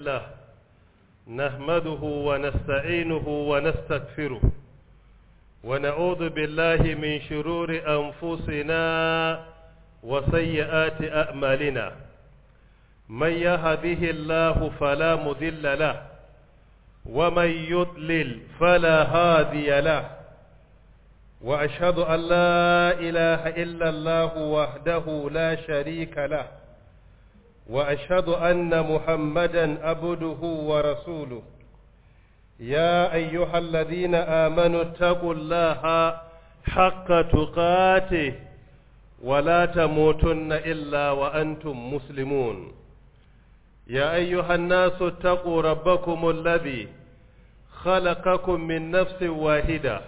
لله نحمده ونستعينه ونستغفره ونعوذ بالله من شرور أنفسنا وسيئات أعمالنا من يهده الله فلا مضل له ومن يضلل فلا هادي له وأشهد أن لا إله إلا الله وحده لا شريك له وأشهد أن محمدا عبده ورسوله يا أيها الذين آمنوا اتقوا الله حق تقاته ولا تموتن إلا وأنتم مسلمون يا أيها الناس اتقوا ربكم الذي خلقكم من نفس واحدة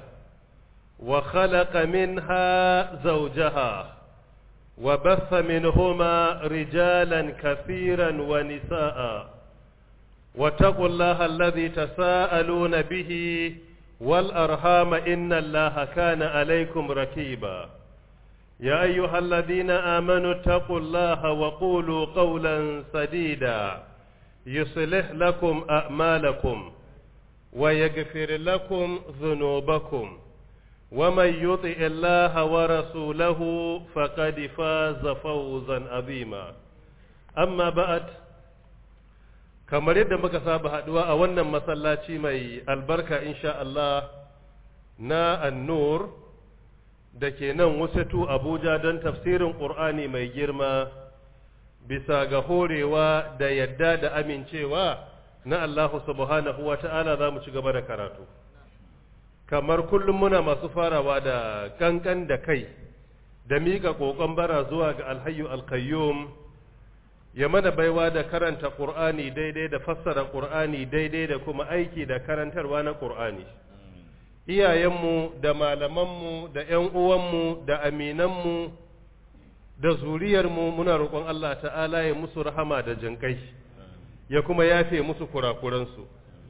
وخلق منها زوجها وبث منهما رجالا كثيرا ونساء واتقوا الله الذي تساءلون به والأرحام إن الله كان عليكم ركيبا يا أيها الذين آمنوا اتقوا الله وقولوا قولا سديدا يصلح لكم أعمالكم ويغفر لكم ذنوبكم ومن يطع الله ورسوله فقد فاز فوزا عظيما أما بعد kamar yadda muka saba haduwa a wannan masallaci mai albarka insha Allah na annur da ke nan wasatu Abuja don tafsirin Ƙur'ani mai girma bisa ga horewa da yadda da amincewa na Allah subhanahu wa ta'ala za mu ci gaba da karatu. Kamar kullum muna masu farawa da kankan da kai da miƙa ƙoƙon bara zuwa ga alhayu alkayyum ya mana baiwa da karanta ƙur'ani daidai da fassara ƙur'ani daidai da kuma aiki da karantarwa na ƙur'ani. iyayenmu da malamanmu da ‘yan uwanmu da aminanmu da zuriyarmu muna roƙon Allah ta'ala ya musu rahama da jinƙai ya kuma yafe musu kurakuransu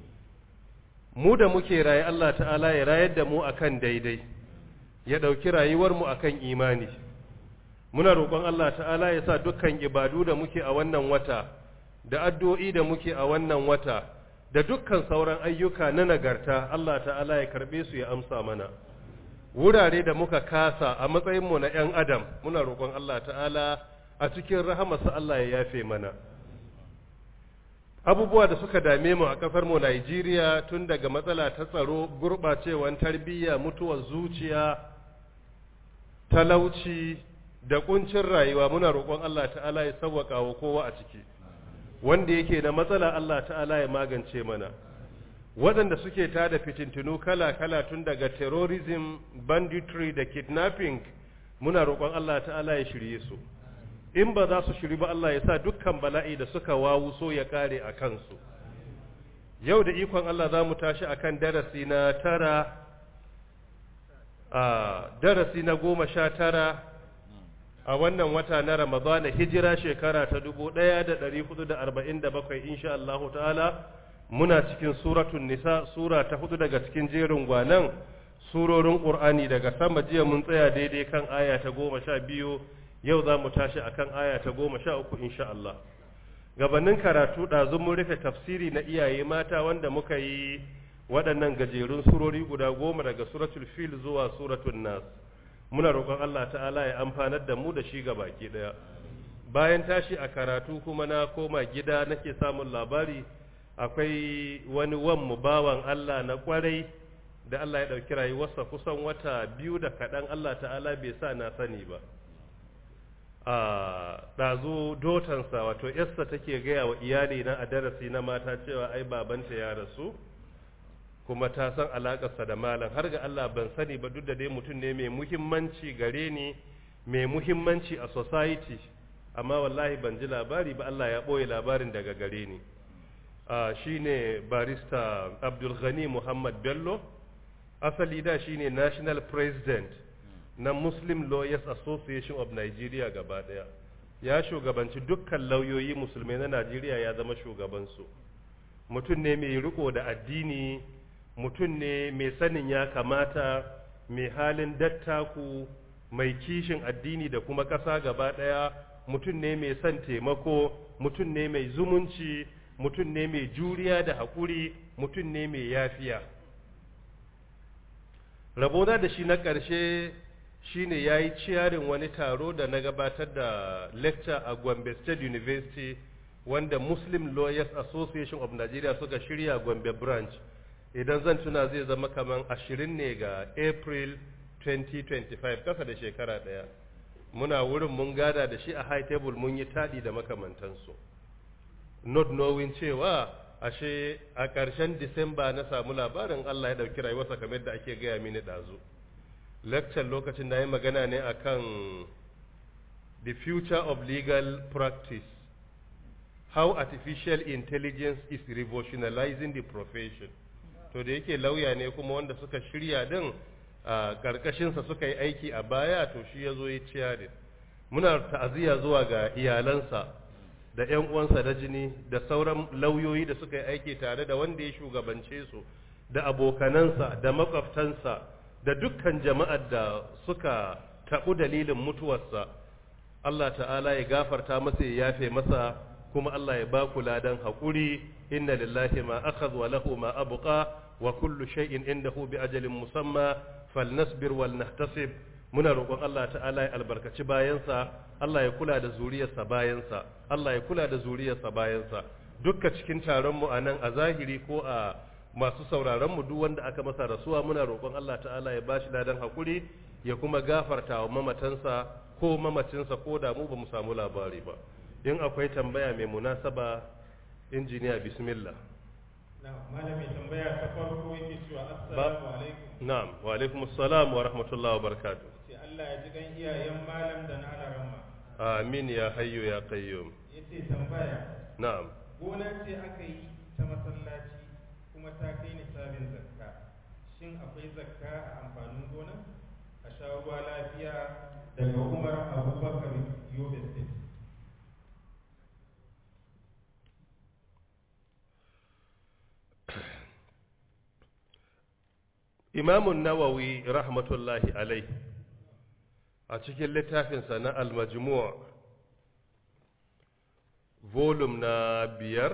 mu da muke raye Allah ta'ala ya rayar da mu akan daidai ya ɗauki rayuwarmu akan imani muna roƙon Allah ta'ala ya sa dukkan ibadu da muke a wannan wata da addu'o'i da muke a wannan wata da dukkan sauran ayyuka na nagarta Allah ta'ala ya karbe su ya amsa mana wurare da muka kasa a matsayinmu na 'yan adam muna roƙon Allah ta'ala a cikin rahamarsa Allah ya yafe mana abubuwa da suka dame mu a ƙasar mu Najeriya tun daga matsala ta tsaro gurɓacewan tarbiyya mutuwar zuciya talauci da kuncin rayuwa muna roƙon Allah ta'ala ya sauwaka wa kowa a ciki wanda yake da matsala Allah ta'ala ya magance mana waɗanda suke tada fitintunu kala-kala tun daga terrorism banditry da kidnapping muna roƙon Allah ta'ala ya shirye su in ba za su shiri ba Allah ya sa dukkan bala'i da suka wawu so ya kare a kansu yau da ikon Allah za mu tashi akan darasi na tara a darasi na goma sha tara a wannan wata na Ramadana hijira shekara ta 1447 insha Allah ta'ala muna cikin suratul nisa sura ta hudu daga cikin jerin gwanan surorin Qur'ani daga sama jiya mun tsaya daidai kan aya ta 12 yau za mu tashi akan aya ta 13 insha Allah gabanin karatu ɗazu mun rufe tafsiri na iyaye mata wanda muka yi waɗannan gajerun surori guda goma daga suratul fil zuwa suratul nas muna roƙon Allah ta'ala ya amfanar da mu da shi ga baki ɗaya bayan tashi a karatu kuma na koma gida nake samun labari akwai wani wan mu bawan Allah na kwarai da Allah ya ɗauki rayuwarsa kusan wata biyu da kaɗan Allah ta'ala bai sa na sani ba a ɗazu dotansa wato yarsa take gaya wa iyali na a darasi na mata cewa ai babanta ya rasu kuma ta san alakarsa da malam har ga Allah ban sani ba duk da dai mutum ne mai muhimmanci gare ni mai muhimmanci a society amma wallahi ban ji labari ba Allah ya ɓoye labarin daga gare ni shi ne barista Abdul Ghani Muhammad Bello asali da shi ne national president na Muslim Lawyers Association of Nigeria gaba ɗaya ya shugabanci dukkan lauyoyi musulmai na Najeriya ya zama shugabansu mutum ne mai riko da addini mutum ne mai sanin ya kamata mai halin dattaku mai kishin addini da kuma ƙasa gaba ɗaya mutum ne mai son taimako mutum ne mai zumunci mutum ne mai juriya da haƙuri mutum ne mai yafiya rabona da shi na ƙarshe shine ya yi ciyarin wani taro da na gabatar da lecture a Gombe State University wanda Muslim Lawyers Association of Nigeria suka shirya Gombe branch idan zan tuna zai zama kaman ashirin ne ga April 2025 kasa da shekara ɗaya muna wurin mun gada da shi a high table mun yi taɗi da makamantansu not knowing cewa ashe a ƙarshen Disamba na samu labarin Allah ya ɗauki rayuwarsa kamar da ake gaya mini ɗazu. lecture lokacin da ya magana ne akan the future of legal practice how artificial intelligence is revolutionizing the profession to da yake lauya ne kuma wanda suka shirya din a karkashinsa suka yi aiki a baya to shi ya zo ya ciya muna ta'aziyya zuwa ga iyalansa da 'yan uwansa da jini da sauran lauyoyi da suka yi aiki tare da wanda ya shugabance su da abokanansa da makwabtansa da dukkan jama'ar da suka taɓu dalilin mutuwarsa Allah ta'ala ya gafarta masa ya yafe masa kuma Allah ya ba ku ladan haƙuri inna lillahi ma akhadha wa lahu ma abqa wa kullu shay'in indahu bi ajalin musamma falnasbir wal nahtasib muna roƙon Allah ta'ala ya albarkaci bayansa Allah ya kula da zuriyarsa bayansa Allah ya kula da zuriyarsa bayansa dukka cikin taron mu anan a zahiri ko a masu sauraron mu duk wanda aka masa rasuwa muna roƙon Allah ta'ala ya bashi ladan hakuri ya kuma gafarta wa mamatansa ko mamacinsa ko da mu ba mu samu labari ba in akwai tambaya mai munasaba injiniya bismillah malami tambaya ta farko yake cewa assalamu alaikum na'am wa alaikum assalam wa rahmatullahi wa barakatuh sai Allah ya ji gan iyayen malam da na alaramma amin ya hayyu ya qayyum yace tambaya na'am gona ce aka yi ta masallaci kuma ta kai nisabin zakka shin akwai zakka a amfanin gona a sha ruwa lafiya daga umar abubakar yobe state imamun nawawi rahmatullahi alai a cikin littafinsa na al-majmu' volume na biyar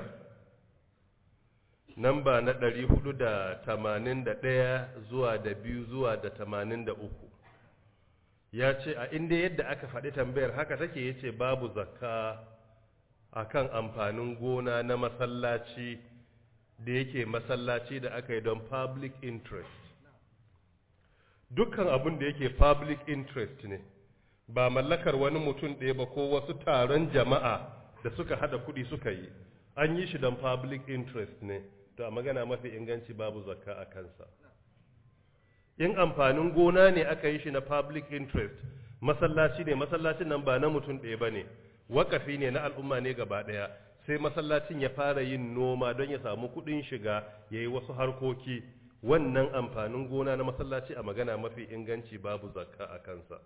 namba na ɗari hudu da tamanin da ɗaya zuwa da biyu zuwa da tamanin da uku ya ce a inda yadda aka faɗi tambayar haka take ya ce babu zakka a kan amfanin gona na masallaci da yake masallaci da aka yi don public interest dukkan abin da yake public interest ne ba mallakar wani mutum ɗaya ba ko wasu taron jama'a da suka hada kuɗi suka yi an yi shi don public interest ne to a magana mafi inganci babu zakka a kansa in amfanin gona ne aka yi shi na public interest masallaci ne masallacin nan ba na mutum ɗaya ba ne wakafi ne na al'umma ne gaba ɗaya sai masallacin ya fara yin noma don ya samu kuɗin shiga ya yi wasu harkoki wannan amfanin gona na masallaci a magana mafi inganci babu zakka a kansa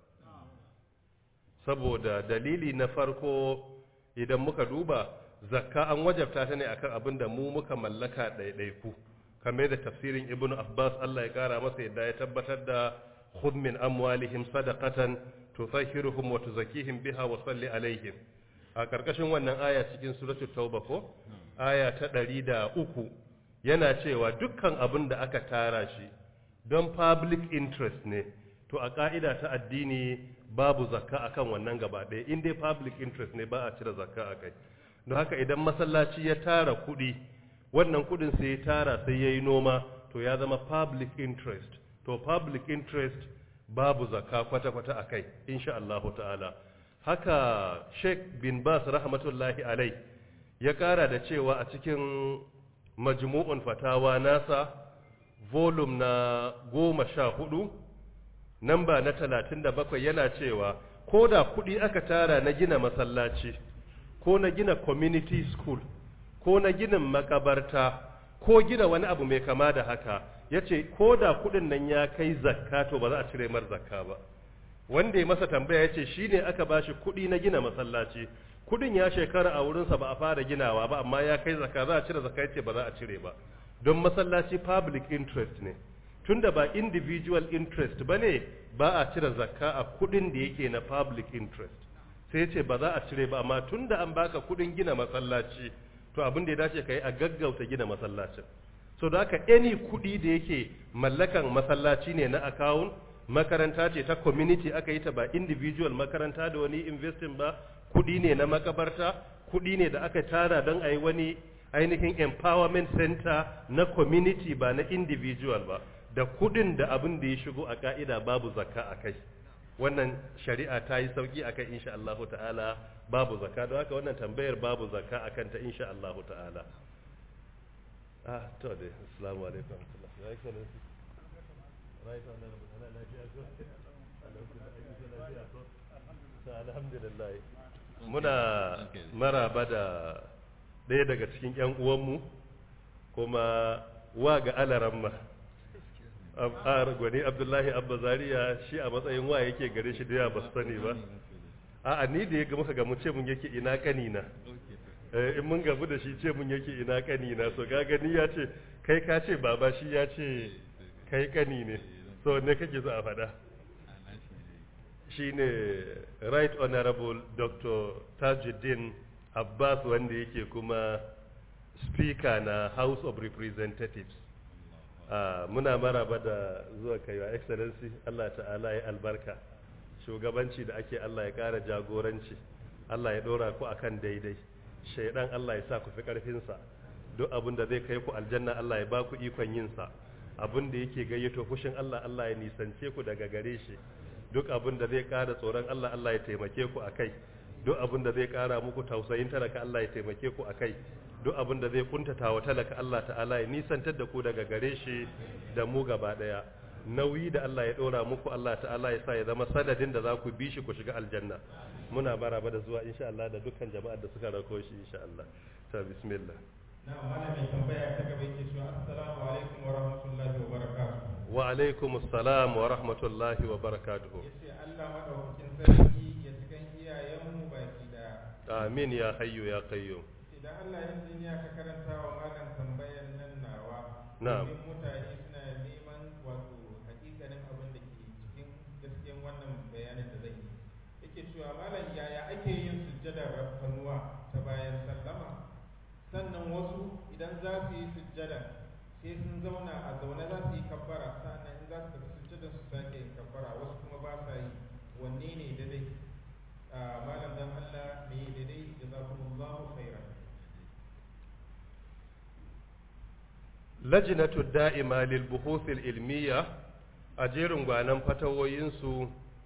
saboda dalili na farko idan muka duba zakka an wajabta ta ne akan abin da mu muka mallaka ɗaiɗaiku kamar da tafsirin ibnu abbas Allah ya kara masa yadda ya tabbatar da khudh min amwalihim sadaqatan tutahhiruhum wa tuzakkihim biha wa salli alaihim a karkashin wannan aya cikin suratul tauba ko aya ta ɗari da uku yana cewa dukkan abin da aka tara shi don public interest ne to a ka'ida ta addini babu zakka akan wannan gaba ɗaya in dai public interest ne ba a cire zakka a kai don haka idan masallaci ya tara kuɗi wannan kuɗin sai ya tara sai ya yi noma to ya zama public interest to public interest babu zakka kwata-kwata a kai insha Allah ta'ala haka sheikh bin bas rahmatullahi alai ya ƙara da cewa a cikin majmu'un fatawa nasa volume na goma sha hudu namba na talatin da bakwai yana cewa ko da kuɗi aka tara na gina masallaci ko na gina community school ko na ginin makabarta ko gina wani abu mai kama da haka ya ce ko da kuɗin nan ya kai zakka to ba za a cire mar zakka ba wanda ya masa tambaya ya ce shi ne aka ba shi kuɗi na gina masallaci kuɗin ya shekara a wurinsa ba a fara ginawa ba amma ya kai zakka za a cire zakka ya ce ba za a cire ba don masallaci public interest ne tunda ba individual interest ba ne ba a cire zakka a kuɗin da yake na public interest sai ce ba za a cire ba amma tunda an baka kuɗin gina masallaci to to abin da ya dace ka yi a gaggauta gina masallacin so da haka any kuɗi da yake mallakan masallaci ne na account makaranta ce ta community aka yi ta ba individual makaranta da wani investing ba kuɗi ne na makabarta kuɗi ne da aka tara don a yi wani ainihin empowerment center na community ba na individual ba da kuɗin da abin da ya shigo a ka'ida babu zakka a kai wannan shari'a ta yi sauki a kai insha Allah ta'ala babu zakka don haka wannan tambayar babu zakka a kanta insha Allah ta'ala ah to dai assalamu alaikum ya excellency right on ana lafiya ko alhamdulillah muna maraba da ɗaya daga cikin ƴan uwanmu kuma wa ga alaramma a gwani abdullahi abba zaria shi a matsayin wa yake gare shi da yawa ba su sani ba a ni da ya ga muka gamu ce mun yake ina kanina in mun gabu da shi ce mun yake ina kanina so ga gani ya ce kai ka ce baba shi ya ce kai kani ne so ne kake so a faɗa shine right honorable dr tajuddin abbas wanda yake kuma speaker na house of representatives Uh, muna maraba da zuwa kaiwa excellency Allah ta'ala ya albarka shugabanci da ake Allah ya ƙara jagoranci Allah ya ɗora ku akan daidai shaidan Allah ya sa ku fi ƙarfinsa duk abin da zai kai ku aljanna Allah ya ba ku ikon yinsa abin da yake gayyato fushin Allah Allah ya nisance ku daga gare shi duk abin da zai ƙara tsoron Allah Allah ya taimake ku akai duk abin da zai ƙara muku tausayin talaka Allah ya taimake ku akai duk abin da zai kuntata wa talaka Allah ta'ala ya nisantar da ku daga gare shi da mu gaba daya nauyi da Allah ya dora muku Allah ta'ala ya sa ya zama sanadin da za ku bi shi ku shiga aljanna muna maraba da zuwa insha Allah da dukkan jama'ar da suka rako shi insha Allah ta bismillah na malamin tambaya ta gaba yake cewa assalamu alaikum wa rahmatullahi wa barakatuh wa alaikum assalam wa rahmatullahi wa barakatuh yace Allah madaukakin sarki ya cikan iyayenmu baki daya amin ya hayyu ya qayyum idan Allah ya sanya ka karanta wa malam tambayar nan nawa Na'am. domin mutane suna neman wato hakikanin abin da ke cikin gaskiyan wannan bayanin da zan yi yake cewa malam yaya ake yin sujjadar rafkanuwa ta bayan sallama sannan wasu idan za su yi sujjada sai sun zauna a zaune za su yi kabbara sannan in za su tafi sujjadar su sake yin kabbara wasu kuma ba sa yi wanne ne daidai Ah, malam dan Allah ne daidai jazakumullahu khairan lajinatu da'ima lil buhuthil ilmiya a jerin gwanan fatawoyinsu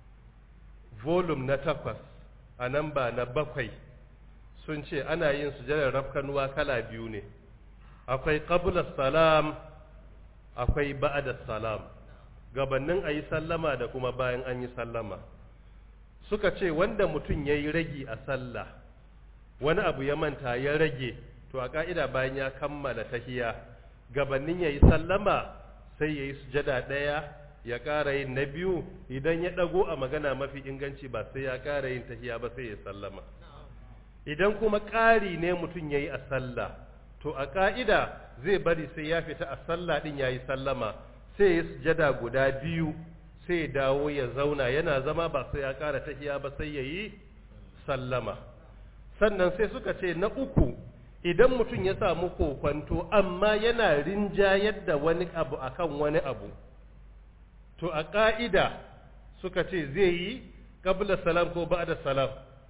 volume na takwas a nan ba na bakwai sun ce ana yin sujadar rafkanuwa kala biyu ne akwai qabla salam akwai ba'da salam gabannin a yi sallama da kuma bayan an yi sallama suka ce wanda mutum ya yi ragi a sallah wani abu ya manta ya rage to a ka'ida bayan ya kammala tahiya gabanin ya yi sallama sai ya yi sujada ɗaya ya ƙara yin na biyu idan ya ɗago a magana mafi inganci ba sai ya ƙara yin tahiya ba sai ya sallama idan kuma ƙari ne mutum ya yi a sallah to a ƙa'ida zai bari sai ya fita a sallah ɗin ya yi sallama sai ya yi sujada guda biyu sai ya dawo ya zauna yana zama ba sai ya ƙara tahiya ba sai ya yi sallama sannan sai suka ce na uku idan mutum ya samu kokwanto amma yana rinjayar da wani abu akan wani abu to a ƙa'ida suka ce zai yi ƙabla salam ko ba'da salam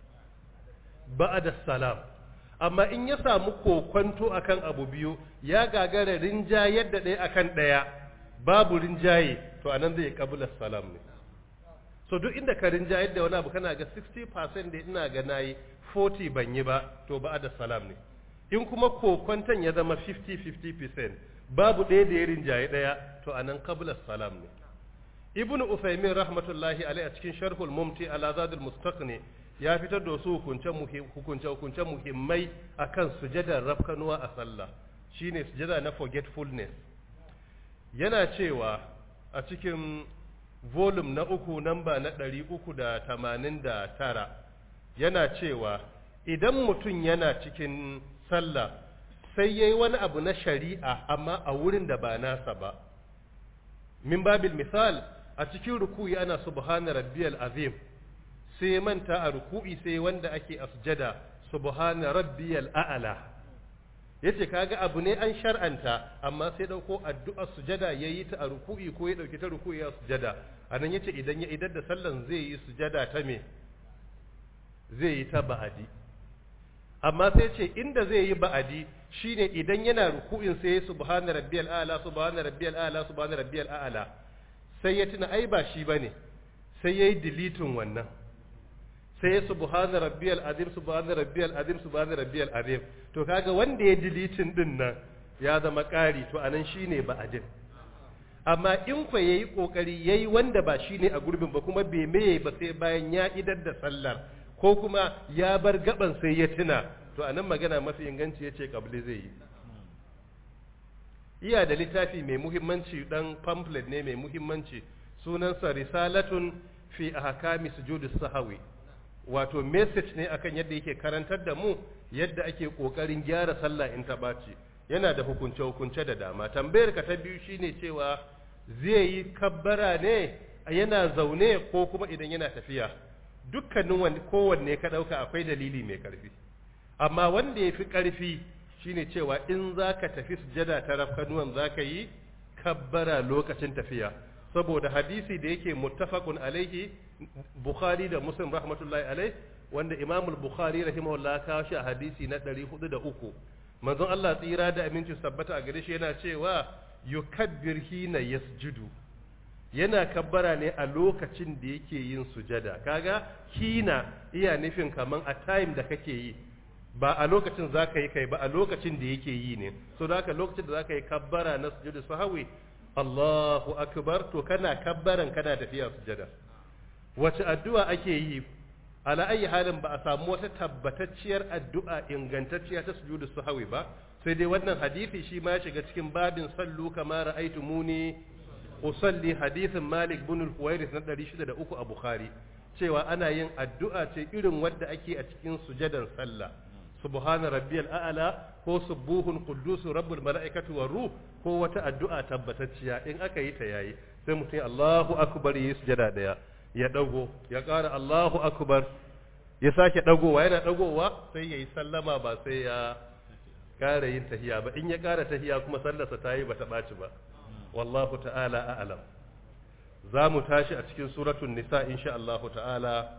ba'da salam amma in ya samu kokwanto akan abu biyu ya gagara rinjayar da ɗaya akan ɗaya babu rinjaye to anan zai ƙabla salam ne so duk inda ka rinjayar da wani abu kana ga 60% da ina ga nayi 40 ban yi ba to ba'da salam ne in kuma kokwanton ya zama 50-50% babu ɗaya da ya rinjaye ɗaya to a nan kabla salam ne ibn usaimin rahmatullahi alai a cikin sharhul mumti ala zadul mustaqni ya fitar da wasu hukunce hukunce muhimmai akan sujadar rafkanuwa a sallah shine sujada na forgetfulness yana cewa a cikin volume na uku namba na ɗari uku da tamanin da tara yana cewa idan mutum yana cikin sallah sai ya yi wani abu na shari'a amma a wurin da ba nasa ba min babil misal a cikin ruku'i ana subhana rabbiyal azim sai manta a ruku'i sai wanda ake a sujada subhana rabbiyal a'la yace kaga abu ne an shar'anta amma sai dauko addu'ar sujada yayi ta a ruku'i ko ya dauki ta ruku'i ya sujada anan yace idan ya idar da sallan zai yi sujada ta me zai yi ta ba'adi amma sai ce inda zai yi ba'adi shine idan yana ruku'in sai subhana rabbiyal a'la subhana rabbiyal a'la subhana rabbiyal a'la sai ya tuna ai ba shi bane sai yayi deleting wannan sai subhana rabbiyal azim subhana rabbiyal azim subhana rabbiyal azim to kaga wanda ya deleting din nan ya zama ƙari to anan shine ba'adin amma in kwa yayi kokari yayi wanda ba shine a gurbin ba kuma bai meye ba sai bayan ya idar da sallar ko kuma ya bar gaban sai ya tuna to anan magana mafi inganci yace kabli zai yi iya da littafi mai muhimmanci dan pamphlet ne mai muhimmanci sunansa risalatun fi ahkami sujudi sahawi wato message ne akan yadda yake karantar da mu yadda ake kokarin gyara sallah in ta baci yana da hukunce hukunce da dama tambayar ka ta biyu shine cewa zai yi kabbara ne yana zaune ko kuma idan yana tafiya dukkanin wani kowanne ka ɗauka akwai dalili mai ƙarfi amma wanda ya fi ƙarfi shine cewa in za ka tafi sujada ta rafkanuwan za ka yi kabbara lokacin tafiya saboda hadisi da yake muttafaqun alaihi bukhari da muslim rahmatullahi alaihi wanda imam bukhari rahimahullah kawo shi a hadisi na 403 manzon Allah tsira da aminci sabbata a gare shi yana cewa yukabbir hina yasjudu yana kabbara ne a lokacin da yake yin sujada kaga hina iya nufin kaman a time da kake yi ba a lokacin za ka yi kai ba a lokacin da yake yi ne so da haka lokacin da za ka yi kabbara na sujudu sahawi Allahu akbar to kana kabbaran kana tafiya sujada wace addu'a ake yi ala ayi halin ba a samu wata tabbatacciyar addu'a ingantacciya ta sujudu sahawi ba sai dai wannan hadisi shi ma ya shiga cikin babin sallu kama ra'aytumuni usalli hadithin Malik bin al-Huwairis na 603 a Bukhari cewa ana yin addu'a ce irin wadda ake a cikin sujadan sallah subhana rabbiyal a'la ko subuhun quddus rabbul mala'ikati war ruh ko wata addu'a tabbatacciya in aka yi ta yayi sai mutum Allahu akbar yi sujada daya ya dago ya ƙara Allahu akbar ya sake dagowa yana dagowa sai yayi sallama ba sai ya ƙara yin tahiya ba in ya ƙara tahiya kuma sallarsa ta yi bata ɓaci ba wallahu ta'ala a'lam za mu tashi a cikin suratun nisa insha Allahu ta'ala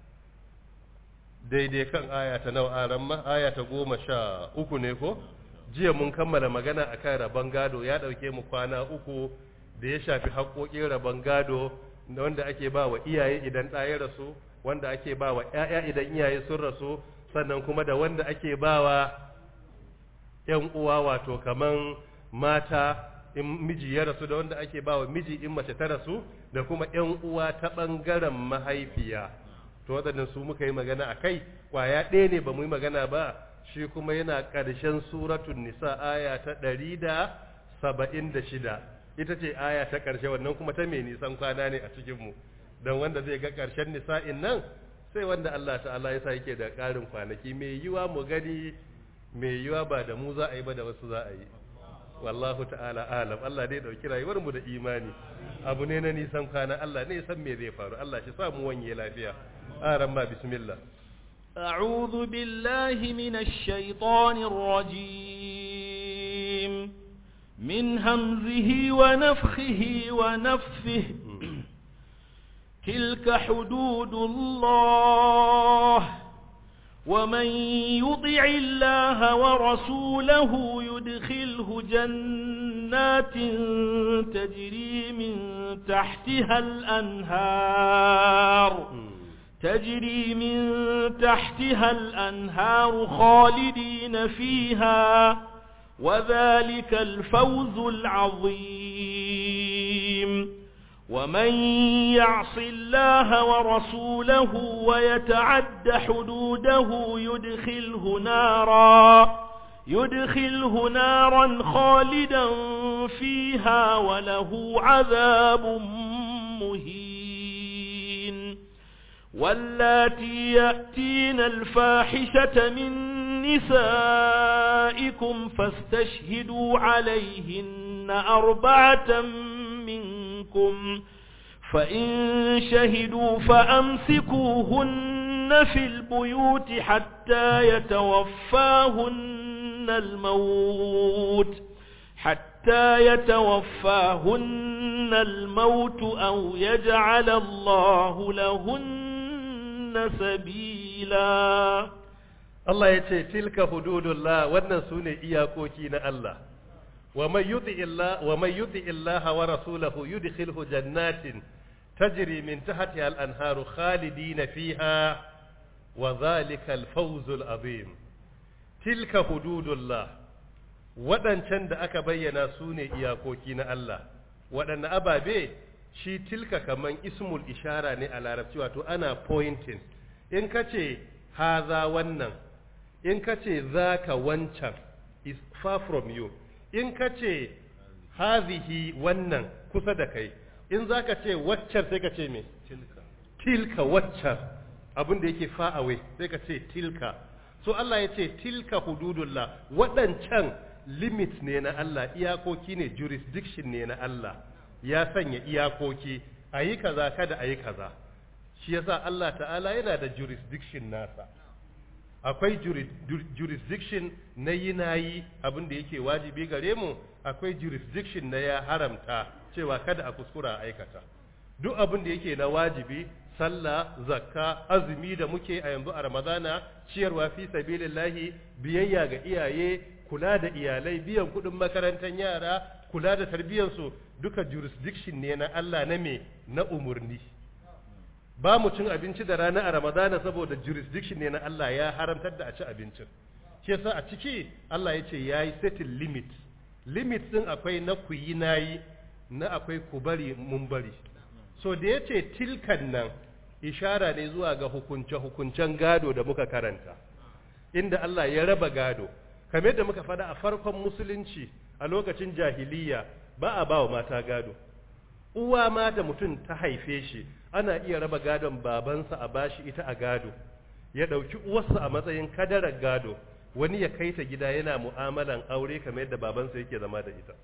daidai kan aya ta nawa aran ma aya ta goma sha uku ne ko jiya mun kammala magana akan rabon gado ya ɗauke mu kwana uku da ya shafi haƙoƙin rabon gado wanda ake ba wa iyaye idan ɗa ya rasu wanda ake ba wa ‘ya'ya idan iyaye sun rasu sannan kuma da wanda ake ba wa ‘yan uwa wato kaman mata in miji ya rasu da wanda ake ba wa miji in mace ta rasu da kuma ‘yan uwa ta ɓangaren mahaifiya to waɗannan su muka yi magana a kai ƙwaya ɗaya ne ba mu yi magana ba shi kuma yana ƙarshen suratun nisa aya ta ɗari da saba'in da shida ita ce aya ta ƙarshe wannan kuma ta mai nisan kwana ne a cikinmu don wanda zai ga ƙarshen nisa'in nan sai wanda Allah ta'ala ya sa yake da ƙarin kwanaki mai yiwa mu gani mai yiwa ba da mu za a yi ba da wasu za a yi wallahu ta'ala alam Allah dai dauki rayuwar mu da imani abu ne na nisan kwana Allah ne san me zai faru Allah shi sa mu wanye lafiya aran ma bismillah أعوذ بالله من الشيطان الرجيم من همزه ونفخه ونفثه تلك حدود الله ومن يطع الله ورسوله يدخله جنات تجري من تحتها الأنهار تجري من تحتها الأنهار خالدين فيها وذلك الفوز العظيم ومن يعص الله ورسوله ويتعد حدوده يدخله نارا يدخله نارا خالدا فيها وله عذاب مهين واللاتي يأتين الفاحشة من نسائكم فاستشهدوا عليهن أربعة منكم فإن شهدوا فأمسكوهن في البيوت حتى يتوفاهن عليهن الموت حتى يتوفاهن الموت أو يجعل الله لهن سبيلا Allah ya ce tilka hududullah wannan su ne iyakoki na Allah wa man yuti illa wa man yuti illaha wa rasulahu yudkhilhu jannatin tajri min tahtiha al-anharu khalidina fiha wa dhalika al-fawz al-azim tilka hududullah waɗancan da aka bayyana su ne iyakoki na Allah waɗanne ababe shi tilka kaman ismul ishara ne a larabci wato ana pointing in ka ce haza wannan in ka ce za ka wancan is far from you in ka ce hazihi wannan kusa da kai in za ka ce waccar sai ka ce me tilka waccar abin da yake far away sai ka ce tilka so Allah ya ce tilka hududullah waɗancan limit ne na Allah iyakoki ne jurisdiction ne na Allah ya sanya iyakoki a yi kaza kada a yi kaza shi yasa Allah ta'ala yana da jurisdiction nasa akwai jurisdiction na yi na yi abin da yake wajibi gare mu akwai jurisdiction na ya haramta cewa kada a kuskura a aikata duk abin da yake na wajibi sallah zakka azumi da muke a yanzu a ramadana ciyarwa fi sabilillahi biyayya ga iyaye kula da iyalai biyan kudin makarantar yara kula da tarbiyyarsu duka jurisdiction ne na Allah na me na umurni ba mu cin abinci da rana a ramadana saboda jurisdiction ne na Allah ya haramtar da a ci abincin shi yasa a ciki Allah ya ce ya yi setting limit limit din akwai na ku yi na yi na akwai ku bari mun bari so da ya ce tilkan nan ishara ne zuwa ga hukunce-hukuncen gado da muka karanta inda Allah ya raba gado kamar yadda muka faɗa a farkon musulunci a lokacin jahiliya ba a ba wa mata gado uwa ma da mutum ta haife shi ana iya raba gadon babansa a bashi ita a gado ya ɗauki uwarsa a matsayin kadarar gado wani ya kai ta gida yana mu'amalan aure kamar yadda babansa yake zama da ita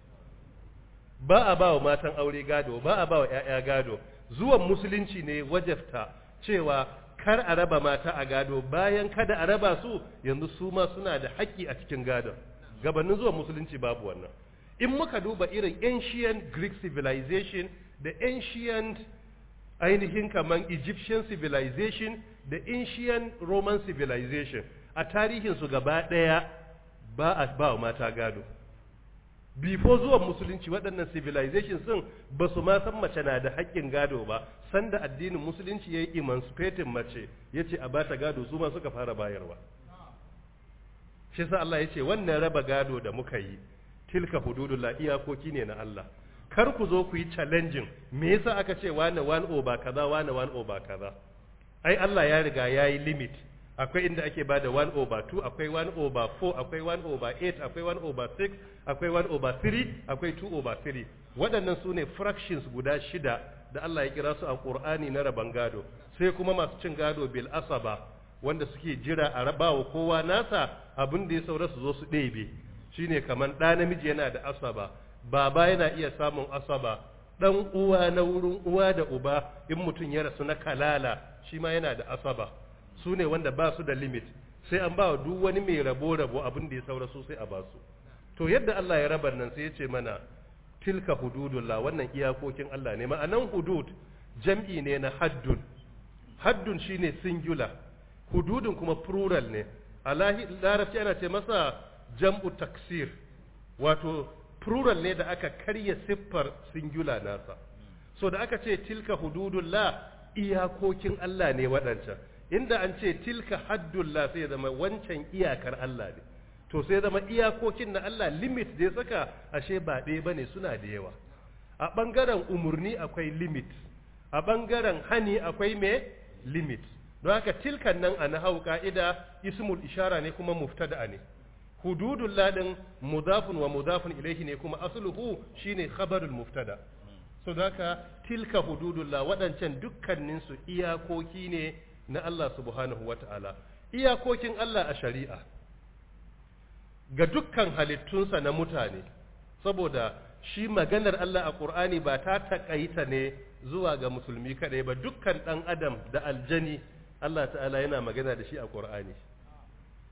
ba a ba wa matan aure gado ba a ba wa 'ya'ya gado zuwan musulunci ne wajabta cewa kar a raba mata a gado bayan kada a raba su yanzu su ma suna da haƙƙi a cikin gadon gabanin zuwan musulunci babu wannan in muka duba irin ancient greek civilization da ancient ainihin kaman egyptian civilization da ancient roman civilization a tarihinsu gaba ɗaya ba a ba wa mata gado before zuwan musulunci waɗannan civilization sun ba su ma san mace na da haƙƙin gado ba sanda addinin musulunci ya yi emancipating mace ya ce a ba ta gado su ma suka fara bayarwa shi sa Allah ya ce wannan raba gado da muka yi tilka hududullah iyakoki ne na Allah kar ku zo ku yi challenging me yasa aka ce wani one over kaza wani one over kaza ai Allah ya riga ya yi limit akwai inda ake bada 1 over 2 akwai 1 over 4 akwai 1 over 8 akwai 1 over 6 akwai 1 over 3 akwai 2 over 3 waɗannan su ne fractions guda shida da Allah ya kira su a Qur'ani na raban gado sai kuma masu cin gado bil asaba wanda suke jira a rabawa kowa nasa abin da ya saura su zo su ɗebe shine kaman ɗa namiji yana da asaba baba yana iya samun asaba dan uwa na wurin uwa da uba in mutum ya rasu na kalala shi ma yana da asaba su ne wanda ba su da limit sai an ba wa duk wani mai rabo-rabo abin da ya saura su sai a ba su to yadda Allah ya rabar nan sai ya ce mana tilka hududullah wannan iyakokin Allah ne ma'anan hudud jam'i ne na haddun haddun shine singular hududun kuma plural ne a larabci ana ce masa jam'u taksir wato plural ne da aka karya siffar singular nasa so da aka ce tilka hududullah iyakokin Allah ne waɗancan inda an ce tilka haddullah sai zama wancan iyakar Allah ne to sai zama iyakokin na Allah limit da ya saka ashe ba ɗaya bane suna da yawa a ɓangaren umurni akwai limit a ɓangaren hani akwai me limit don haka tilkan nan a nahau ka'ida ismul ishara ne kuma muftada ne hududul ladin mudafun wa mudafun ilaihi ne kuma asluhu shine khabarul muftada so haka tilka hududullah waɗancan dukkaninsu iyakoki ne na Allah subhanahu wa ta'ala, iyakokin Allah a shari'a ga dukkan halittunsa na mutane, saboda shi maganar Allah a ƙur'ani ba ta taƙaita ne zuwa ga musulmi kaɗai ba dukkan ɗan adam da aljani Allah ta'ala yana magana da shi a ƙur'ani.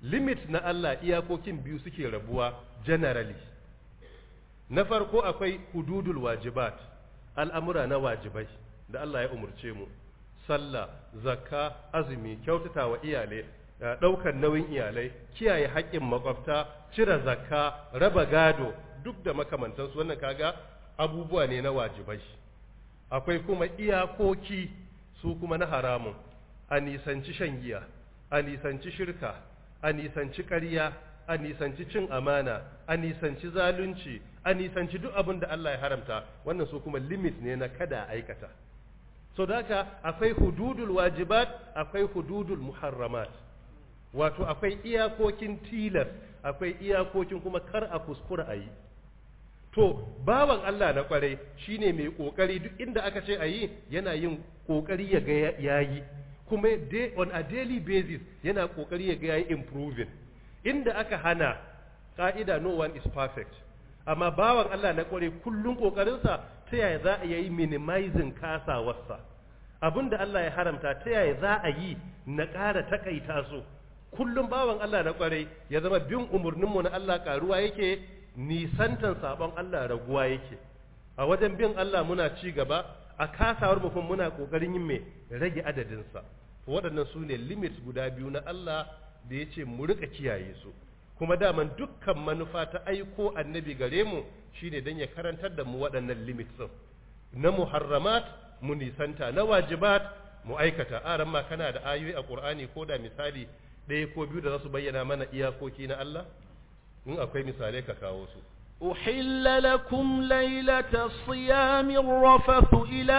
limit na Allah iyakokin biyu suke rabuwa generally na farko akwai hududul wajibat al'amura na wajibai da Allah ya umurce mu sallah zakka azumi kyautata wa iyalai ɗaukar nauyin iyalai kiyaye haƙƙin makwabta cire zakka raba gado duk da makamantansu wannan kaga abubuwa ne na wajibai akwai kuma iyakoki su kuma na haramun a nisanci shan giya a nisanci shirka a nisanci ƙarya a nisanci cin amana a nisanci zalunci a nisanci duk abin da Allah ya haramta wannan su kuma limit ne na kada aikata so da haka akwai hududul wajibat akwai hududul muharramat wato akwai iyakokin tilas akwai iyakokin kuma kar a kuskura a yi to bawan Allah na kwarai shine mai kokari duk inda aka ce a yi yana yin kokari ya ga yayi kuma on a daily basis yana kokari ya ga yayi improving inda aka hana ka'ida no one is perfect amma bawan Allah na kwarai kullun kokarinsa ta yaya za a yi minimizing kasawarsa abinda Allah ya haramta ta yaya za a yi na ƙara takaita su kullum bawan Allah na kwarai ya zama bin umarninmu na Allah karuwa yake nisantan sabon Allah raguwa yake a wajen bin Allah muna ci gaba a kasawar mu kuma muna kokarin yin mai rage adadinsa waɗannan su ne limits guda biyu na Allah da ya ce mu rika kiyaye su kuma daman dukkan manufa ta aiko annabi gare mu shine don ya karantar da mu waɗannan limits ɗin na muharramat mu nisanta na wajibat mu aikata aran ma kana da ayoyi a Qur'ani ko da misali ɗaya ko biyu da za su bayyana mana iyakoki na Allah in akwai misalai ka kawo su أحل لكم ليلة الصيام الرفث إلى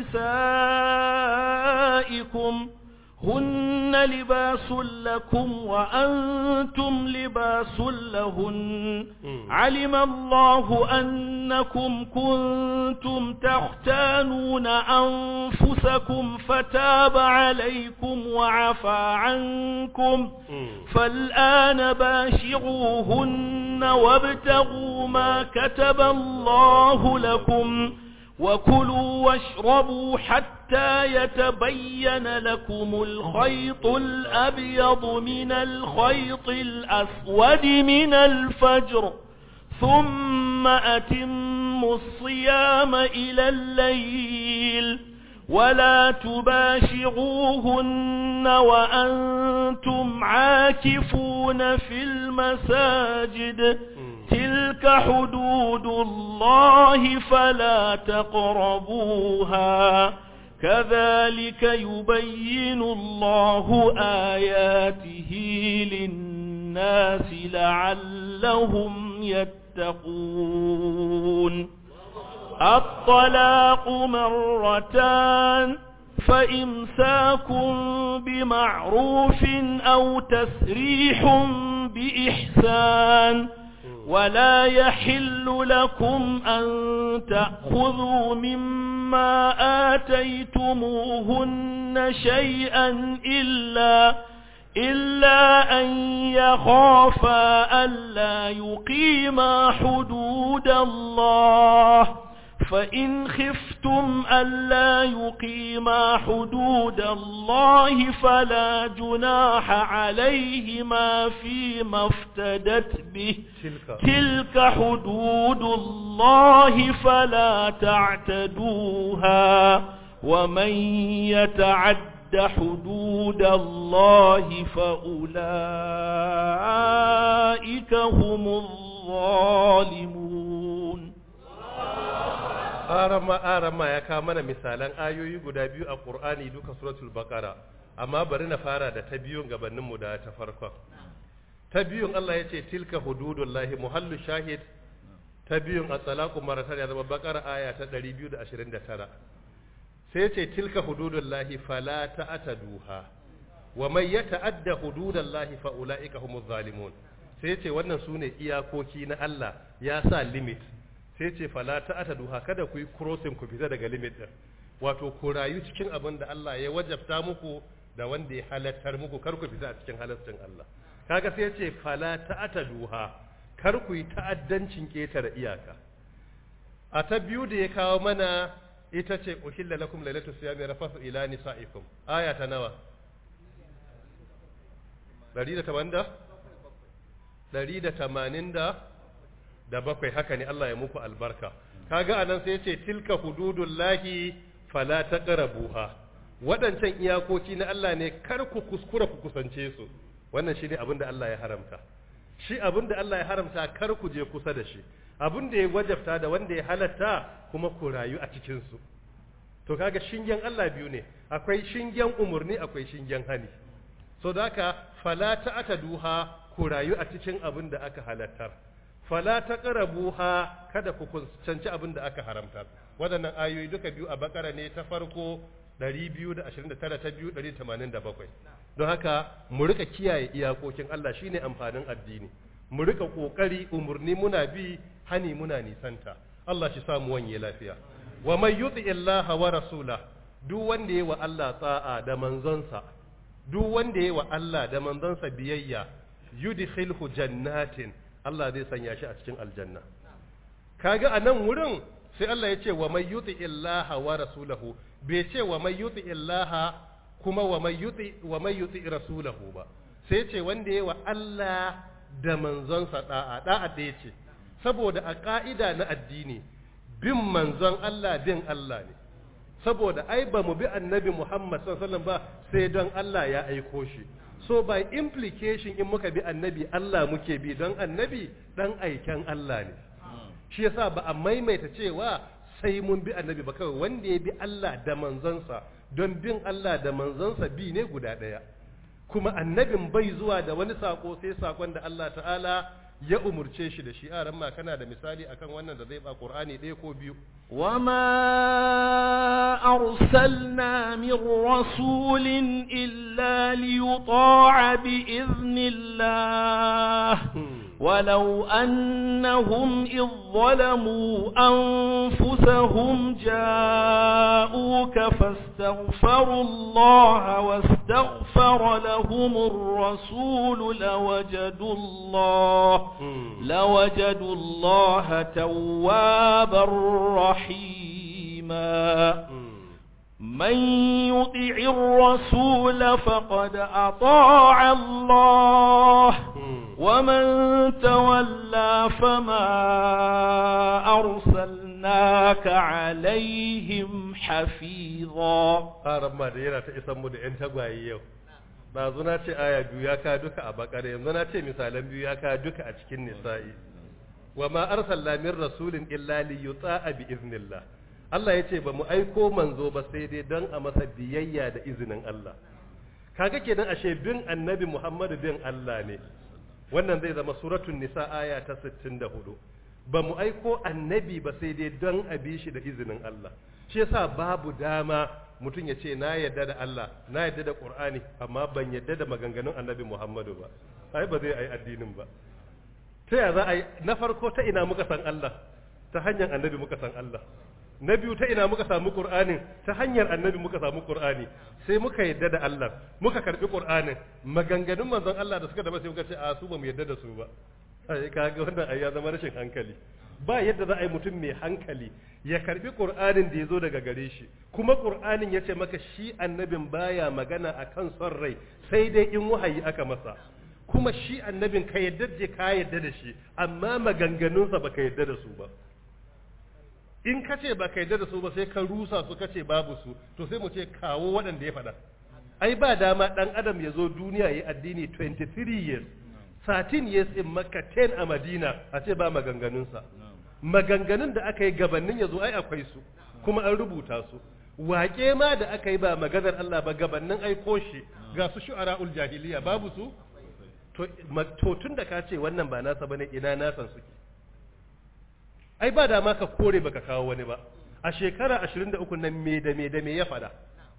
نسائكم هن لباس لكم وأنتم لباس لهن علم الله أنكم كنتم تختانون أنفسكم فتاب عليكم وعفى عنكم فالآن باشروهن وابتغوا ما كتب الله لكم وكلوا واشربوا حتى يتبين لكم الخيط الأبيض من الخيط الأسود من الفجر ثم أتموا الصيام إلى الليل ولا تباشروهن وأنتم عاكفون في المساجد تلك حدود الله فلا تقربوها كذلك يبين الله آياته للناس لعلهم يتقون الطلاق مرتان فإمساك بمعروف أو تسريح بإحسان ولا يحل لكم أن تأخذوا مما آتيتموهن شيئا إلا إلا أن يخافا ألا يقيما حدود الله فإن خفتم ألا يقيما حدود الله فلا جناح عليهما فيما افتدت به تلك, تلك حدود الله فلا تعتدوها ومن يتعد حدود الله فأولئك هم الظالمون arama arama ya kawo mana misalan ayoyi guda biyu a Qur'ani duka suratul Baqara amma bari na fara da ta biyun gabanin mu da ta farkon ta biyun Allah ya ce tilka hududullahi muhallu shahid ta biyun at-talaqu maratan ya zama Baqara aya ta 229 sai ya ce tilka hududullahi fala ta'taduha wa man yata'adda hududallahi fa ulaika humuz zalimun sai ya ce wannan sune iyakoki na Allah ya sa limit sai ce fala ta'ata duha kada ku yi crossing ku fita daga limit din wato ku rayu cikin abin da Allah ya wajabta muku da wanda ya halattar muku kar ku fita a cikin halaccin Allah kaga sai ce fala ta'ata duha kar ku yi ta'addancin ketare iyaka a ta biyu da ya kawo mana ita ce uhilla lakum lailatu siyami rafasu ila nisaikum aya ta nawa 180 ɗari da tamanin da da bakwai haka ne Allah ya muku albarka kaga anan sai ce tilka hududullahi fala taqrabuha waɗancan iyakoki na Allah ne kar ku kuskura ku kusance su wannan shine abin da Allah ya haramta shi abin da Allah ya haramta kar ku je kusa da shi abin da ya wajabta da wanda ya halatta kuma ku rayu a cikin su to kaga shingen Allah biyu ne akwai shingen umurni akwai shingen hani so da haka fala duha ku rayu a cikin abin da aka halattar fala taqrabuha kada ku kusanci abin da aka haramta waɗannan ayoyi duka biyu a bakara ne ta farko 229 ta biyu 187 don haka mu rika kiyaye iyakokin Allah shine amfanin addini mu rika kokari umurni muna bi hani muna nisanta Allah shi samu wanye lafiya wa man yuti illaha wa rasula duk wanda yayi wa Allah ta'a da manzonsa duk wanda yayi wa Allah da manzonsa biyayya yudkhilhu jannatin Allah zai sanya shi a cikin aljanna kaga a nan wurin sai Allah ya ce wa may yuti illaha wa rasulahu bai ce wa may yuti illaha kuma wa may yuti wa may yuti rasulahu ba sai ce wanda yayi wa Allah da manzonsa da'a da'a da yace saboda a ka'ida na addini bin manzon Allah bin Allah ne saboda ai ba mu bi annabi Muhammad sallallahu alaihi wasallam ba sai don Allah ya aiko shi so by implication in muka bi annabi Allah muke bi don annabi dan aiken Allah ne shi yasa ba a maimaita cewa sai mun bi annabi ba kawai wanda ya bi Allah da manzansa don bin Allah da manzansa bi ne guda ɗaya kuma annabin bai zuwa da wani sako sai sakon da Allah ta'ala ya umurce shi da shi a ma kana da misali akan wannan da zai ba Qur'ani ɗaya ko biyu وما أرسلنا من رسول إلا ليطاع بإذن الله ولو أنهم إذ ظلموا أنفسهم جاءوك فاستغفروا الله واستغفر لهم الرسول لوجدوا الله لوجدوا الله توابا رحيما من يطع الرسول فقد أطاع الله ومن تولى فما أرسلناك عليهم حفيظا haram ma da yana ta isan mu da ‘yan tagwaye yau ɗazu na ce aya biyu ya ka duka a bakare yanzu na ce misalan biyu ya ka duka a cikin nisa'i wa ma arsalna min rasulin illa li yuta'a bi iznillah Allah ya ce ba mu aiko manzo ba sai dai don a masa biyayya da izinin Allah kaga kenan ashe bin annabi Muhammadu bin Allah ne wannan zai zama suratul nisa aya ta 64 ba mu aiko annabi ba sai dai don a bi shi da izinin Allah shi yasa babu dama mutum ya ce na yadda da Allah na yadda da Qur'ani amma ban yadda da maganganun annabi Muhammadu ba ai ba zai yi addinin ba ta ya za a yi na farko ta ina muka san Allah ta hanyar annabi muka san Allah na biyu ta ina muka samu Qur'anin ta hanyar annabi muka samu Qur'ani sai muka yadda da Allah muka karbi Qur'anin maganganun manzon Allah da suka da sai muka ce a su ba mu yadda da su ba ai kaga wannan ai ya zama rashin hankali ba yadda za a yi mutum mai hankali ya karbi Qur'anin da ya zo daga gare shi kuma Qur'anin ya ce maka shi annabin baya magana akan son rai sai dai in wahayi aka masa kuma shi annabin ka yadda je ka yadda da shi amma maganganunsa baka yadda da su ba in ka ce baka yadda da su ba sai ka rusa su ka ce babu su to sai mu ce kawo waɗanda ya faɗa ai ba dama ɗan adam ya zo duniya ya addini 23 years 13 years in makka 10 a madina a ce ba maganganunsa maganganun da aka yi gabanin ya zo ai akwai su kuma an rubuta su waƙe ma da aka yi ba maganar Allah ba gabanin aiko shi ga su shu'ara'ul jahiliya babu su to tun da ka ce wannan ba nasa bane ina nasan suke ai ba da ma ka kore baka kawo wani ba a shekara 23 nan me da me da me ya fada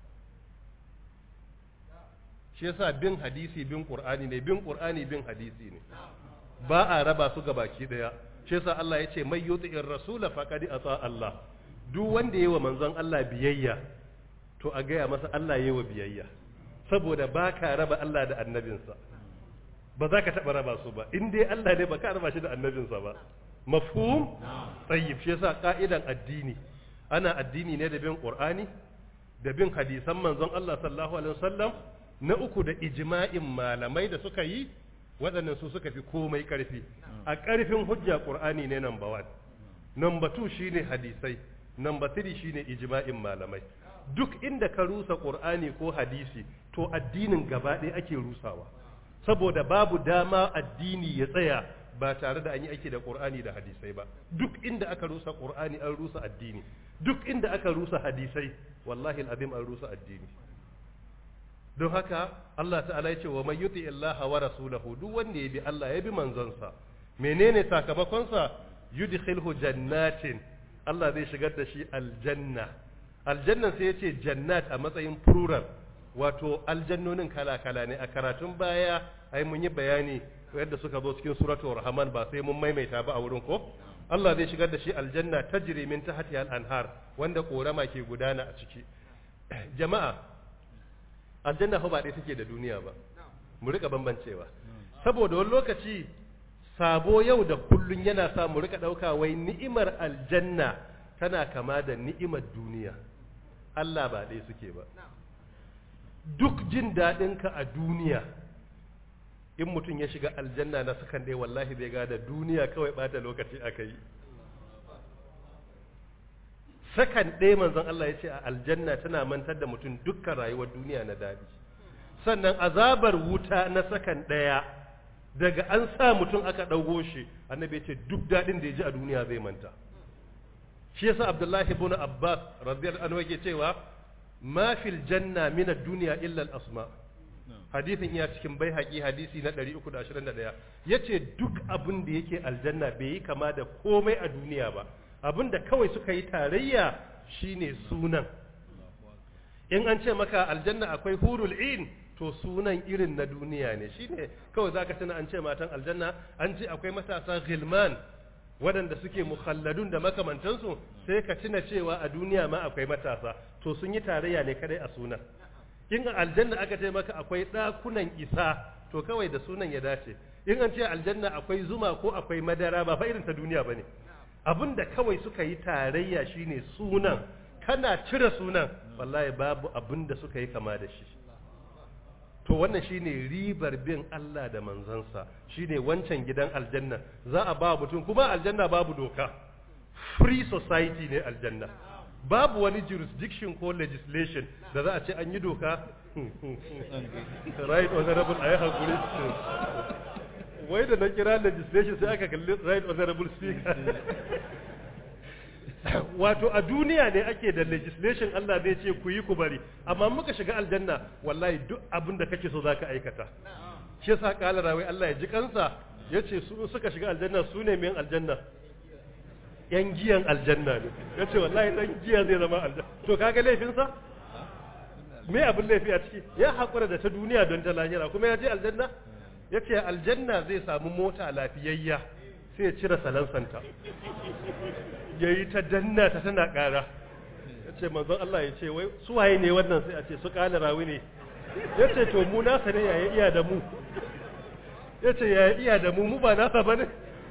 shi yasa bin hadisi bin qur'ani ne bin qur'ani bin hadisi ne ba a raba su ga baki daya shi yasa Allah ya ce mai yuti'ir rasula faqad ata Allah duk wanda yayi wa manzon Allah biyayya to a gaya masa Allah yayi wa biyayya saboda ba ka raba Allah da annabinsa ba za ka taɓa raba su ba in dai Allah ne ba ka raba shi da annabinsa ba mafhum tayyib shi yasa ka'idan addini ana addini ne da bin qur'ani da bin hadisan manzon Allah sallallahu alaihi wasallam na uku da ijma'in malamai da suka yi waɗannan su suka fi komai ƙarfi a ƙarfin hujja ƙur'ani ne number one number two shine hadisai number three shine ijma'in malamai duk inda ka rusa ƙur'ani ko hadisi to addinin gaba ɗaya ake rusawa saboda babu dama addini ya tsaya ba tare da an yi aiki da ƙur'ani da hadisai ba duk inda aka rusa ƙur'ani an rusa addini duk inda aka rusa hadisai wallahi al'azim an rusa addini don haka Allah ta'ala ya ce wa man yuti illaha wa rasulahu duk wanda ya bi Allah ya bi manzonsa menene sakamakonsa yudkhilhu jannatin Allah zai shigar da shi aljanna aljannan sai ya ce jannat a matsayin plural wato aljannonin kala-kala ne a karatun baya ai mun yi bayani yadda suka zo cikin suratul rahman ba sai mun maimaita ba a wurin ko Allah zai shigar da shi aljanna tajri min tahtiha al-anhar wanda korama ke gudana a ciki jama'a aljanna fa ba ɗaya take da duniya ba mu rika bambancewa saboda wani lokaci sabo yau da kullun yana sa mu rika ɗauka wai ni'imar aljanna tana kama da ni'imar duniya Allah ba ɗaya suke ba duk jin daɗinka a duniya in mutum ya shiga aljanna na sakan ɗaya wallahi zai gada duniya kawai ɓata lokaci aka yi sakan ɗaya manzon Allah ya ce a aljanna tana mantar da mutum dukkan rayuwar duniya na daɗi sannan azabar wuta na sakan ɗaya daga an sa mutum aka ɗaugo shi annabi ya ce duk daɗin da ya ji a duniya zai manta shi yasa abdullahi ibn abbas radiyallahu anhu yake cewa ma fil janna min ad-dunya illa al-asma hadithin iya cikin baihaqi hadisi na 321 yace duk abin da yake aljanna bai yi kama da komai a duniya ba abin da kawai suka yi tarayya shine sunan in an ce maka aljanna akwai hurul in to sunan irin na duniya ne shine kawai zaka tuna an ce matan aljanna an ce akwai matasa gilman waɗanda suke mukhalladun da makamantansu sai ka tuna cewa a duniya ma akwai matasa to sun yi tarayya ne kadai a sunan in a aljanna aka ce maka akwai ɗakunan isa to kawai da sunan ya dace in an ce aljanna akwai zuma ko akwai madara ba fa irin ta duniya bane abin da kawai suka yi tarayya shine sunan kana cire sunan wallahi babu abin da suka yi kama da shi to wannan shine ribar bin Allah da manzansa shine wancan gidan aljanna za a ba mutum kuma aljanna babu doka free society ne aljanna babu wani jurisdiction ko legislation da za a ce an yi doka right honorable ayi hakuri wai da na kira legislation sai aka kalli right honorable speaker wato a duniya ne ake da legislation Allah zai ce ku yi ku bari amma muka shiga aljanna wallahi duk abin da kake so zaka aikata shi yasa kala rawai Allah ya ji kansa yace su suka shiga aljanna su ne min aljanna yan giyan aljanna ne yace wallahi dan giya zai zama aljanna to kaga laifin sa me abin laifi a ciki ya hakura da ta duniya don ta lahira kuma ya je aljanna yace aljanna zai samu mota lafiyayya sai ya cire salansanta ya yi ta danna ta tana ƙara ya ce manzon Allah ya ce wai su waye ne wannan sai a ce su ƙala rawi ne ya ce to mu nasa ne yaya iya da mu ya ce yaya iya da mu mu ba nasa ba ne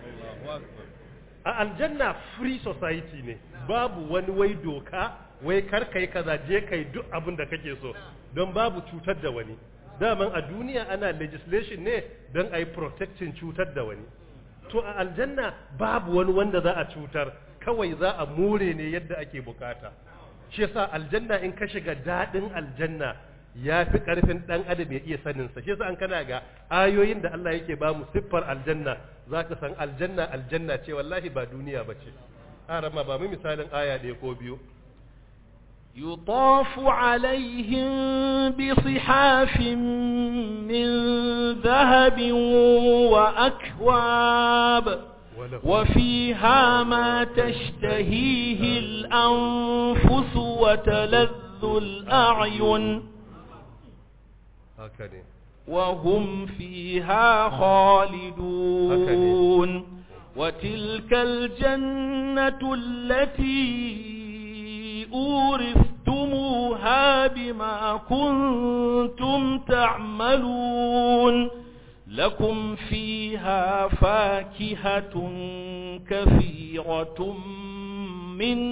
a aljanna free society ne babu wani wai doka wai kar kai kaza je kai duk abin da kake so don babu cutar da wani daman a duniya ana legislation ne don a yi protecting cutar da wani to a aljanna babu wani wanda za a cutar kawai za a more ne yadda ake bukata shi yasa aljanna in ka shiga dadin aljanna ya fi karfin dan adam ya iya sanin sa shi yasa an kana ga ayoyin da Allah yake ba mu siffar aljanna zaka san aljanna aljanna ce wallahi ba duniya bace arama ba mu misalin aya ɗaya ko biyu يطاف عليهم بصحاف من ذهب وأكواب وفيها ما تشتهيه الأنفس وتلذ الأعين وهم فيها خالدون وتلك الجنة التي أورثتموها بما كنتم تعملون لكم فيها فاكهة كثيرة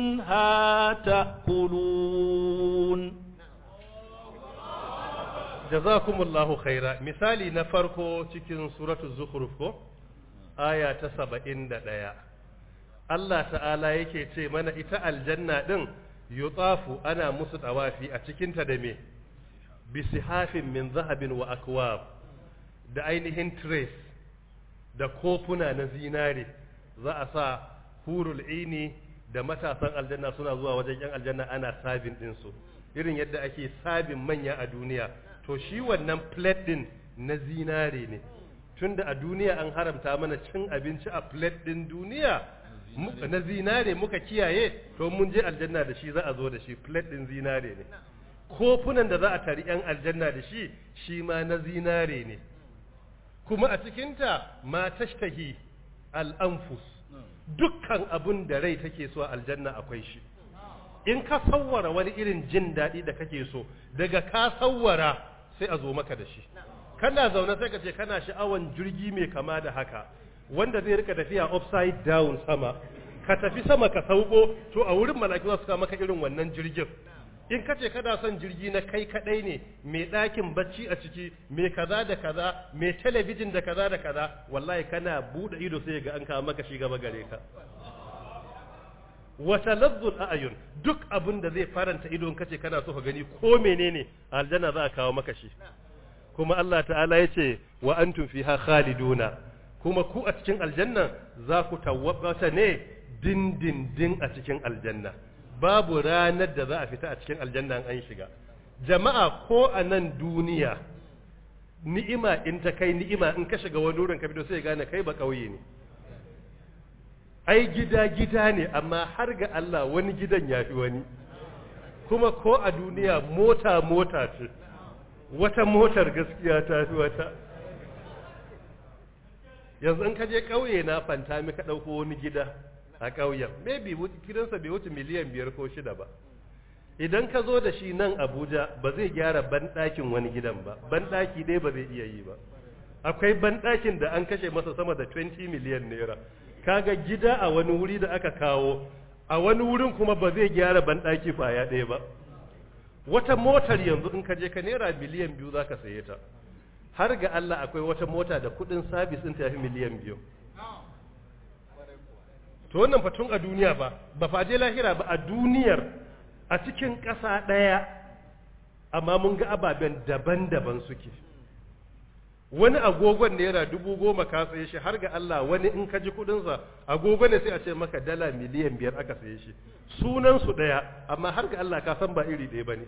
منها تأكلون jazakumullahu khaira misali na farko cikin suratul zukhruf ko aya ta 71 Allah ta'ala yake ce mana ita aljanna din yutafu ana musu tawafi a cikin ta da me bisihafin min zahabin wa akwab da ainihin trace da kofuna na zinare za a sa hurul ini da matasan aljanna suna zuwa wajen yan aljanna ana sabin ɗinsu irin yadda ake sabin manya a duniya to shi wannan plate ɗin na zinare ne tunda a duniya an haramta mana cin abinci a plate ɗin duniya na zinare muka kiyaye to mun je aljanna da shi za a zo da shi plate ɗin zinare ne kofunan da za a tari yan aljanna da shi shi ma na zinare ne kuma a cikinta ma tashtahi al'anfus dukkan abun da rai take so a aljanna akwai shi in ka sawwara wani irin jin daɗi da kake so daga ka sawwara sai a zo maka da shi kana zaune sai ka ce kana sha'awan jirgi mai kama da haka wanda zai rika tafiya upside down sama ka tafi sama ka sauko to a wurin malaki za su kawo maka irin wannan jirgin in ka ce kana son jirgi na kai kadai ne mai ɗakin bacci a ciki mai kaza da kaza mai talabijin da kaza da kaza wallahi kana buɗe ido sai ga an kawo maka shi gaba gare ka wata lazzul a'yun duk abin da zai faranta ido in kace kana so ka gani ko menene aljanna za a kawo maka shi kuma Allah ta'ala ya ce wa antum fiha khaliduna kuma ku a cikin aljanna za ku tawwabata ne dindindin a cikin aljanna babu ranar da za a fita a cikin aljanna an shiga jama'a ko a nan duniya ni'ima in ta kai ni'ima in ka shiga wani wurin ka fito sai gane kai ba kauye ne ai gida gida ne amma har ga Allah wani gidan ya fi wani kuma ko a duniya mota mota ce wata motar gaskiya ta fi wata yanzu in ka je ƙauye na fanta mi ka ɗauko wani gida a ƙauyen maybe gidansa bai wuce miliyan biyar ko shida ba idan ka zo da shi nan abuja ba zai gyara banɗakin wani gidan ba banɗaki ɗaya ba zai iya yi ba akwai banɗakin da an kashe masa sama da 20 miliyan naira kaga gida a wani wuri da aka kawo a wani wurin kuma ba zai gyara banɗaki kwaya ɗaya ba wata motar yanzu in ka je ka naira miliyan biyu za ka saye ta har ga Allah akwai wata mota da kuɗin sabis ɗin ta fi miliyan biyu to wannan fatun a duniya ba ba faje lahira ba a duniyar a cikin ƙasa ɗaya amma mun ga ababen daban-daban suke wani agogon naira dubu goma ka saye shi har ga Allah wani in ka ji kuɗinsa agogo ne sai a ce maka dala miliyan biyar aka saye shi sunan su ɗaya amma har ga Allah ka san ba iri ɗaya bane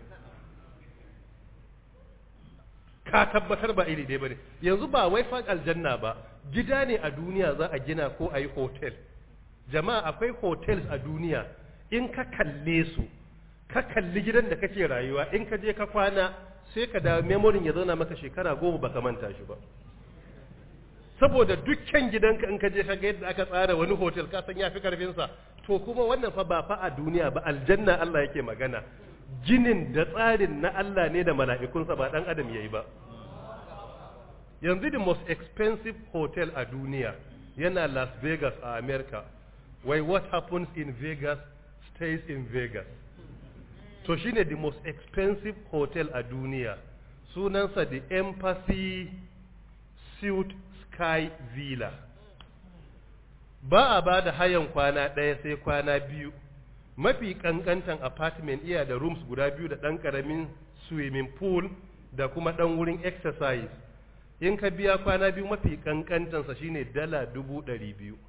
ka tabbatar ba iri ɗaya bane yanzu ba wai fa aljanna ba gida ne a duniya za a gina ko a yi hotel jama'a akwai hotels a duniya in ka kalle su ka kalli gidan da kake rayuwa in ka je ka kwana sai ka da memorin ya zauna maka shekara goma baka manta shi ba saboda dukkan gidanka in ka je ka ga yadda aka tsara wani hotel ka san yafi karfin sa to kuma wannan fa ba fa a duniya ba aljanna Allah yake magana ginin da tsarin na Allah ne da mala'ikunsa ba dan adam yayi ba yanzu the most expensive hotel a duniya yana Las Vegas a America why what happens in Vegas stays in Vegas to shine the most expensive hotel a duniya sunansa the Embassy Suite Sky Villa ba a ba da hayan kwana ɗaya sai kwana biyu mafi kankantan apartment iya da rooms guda biyu da ɗan ƙaramin swimming pool da kuma ɗan wurin exercise in ka biya kwana biyu mafi kankantansa shine dala dubu ɗari biyu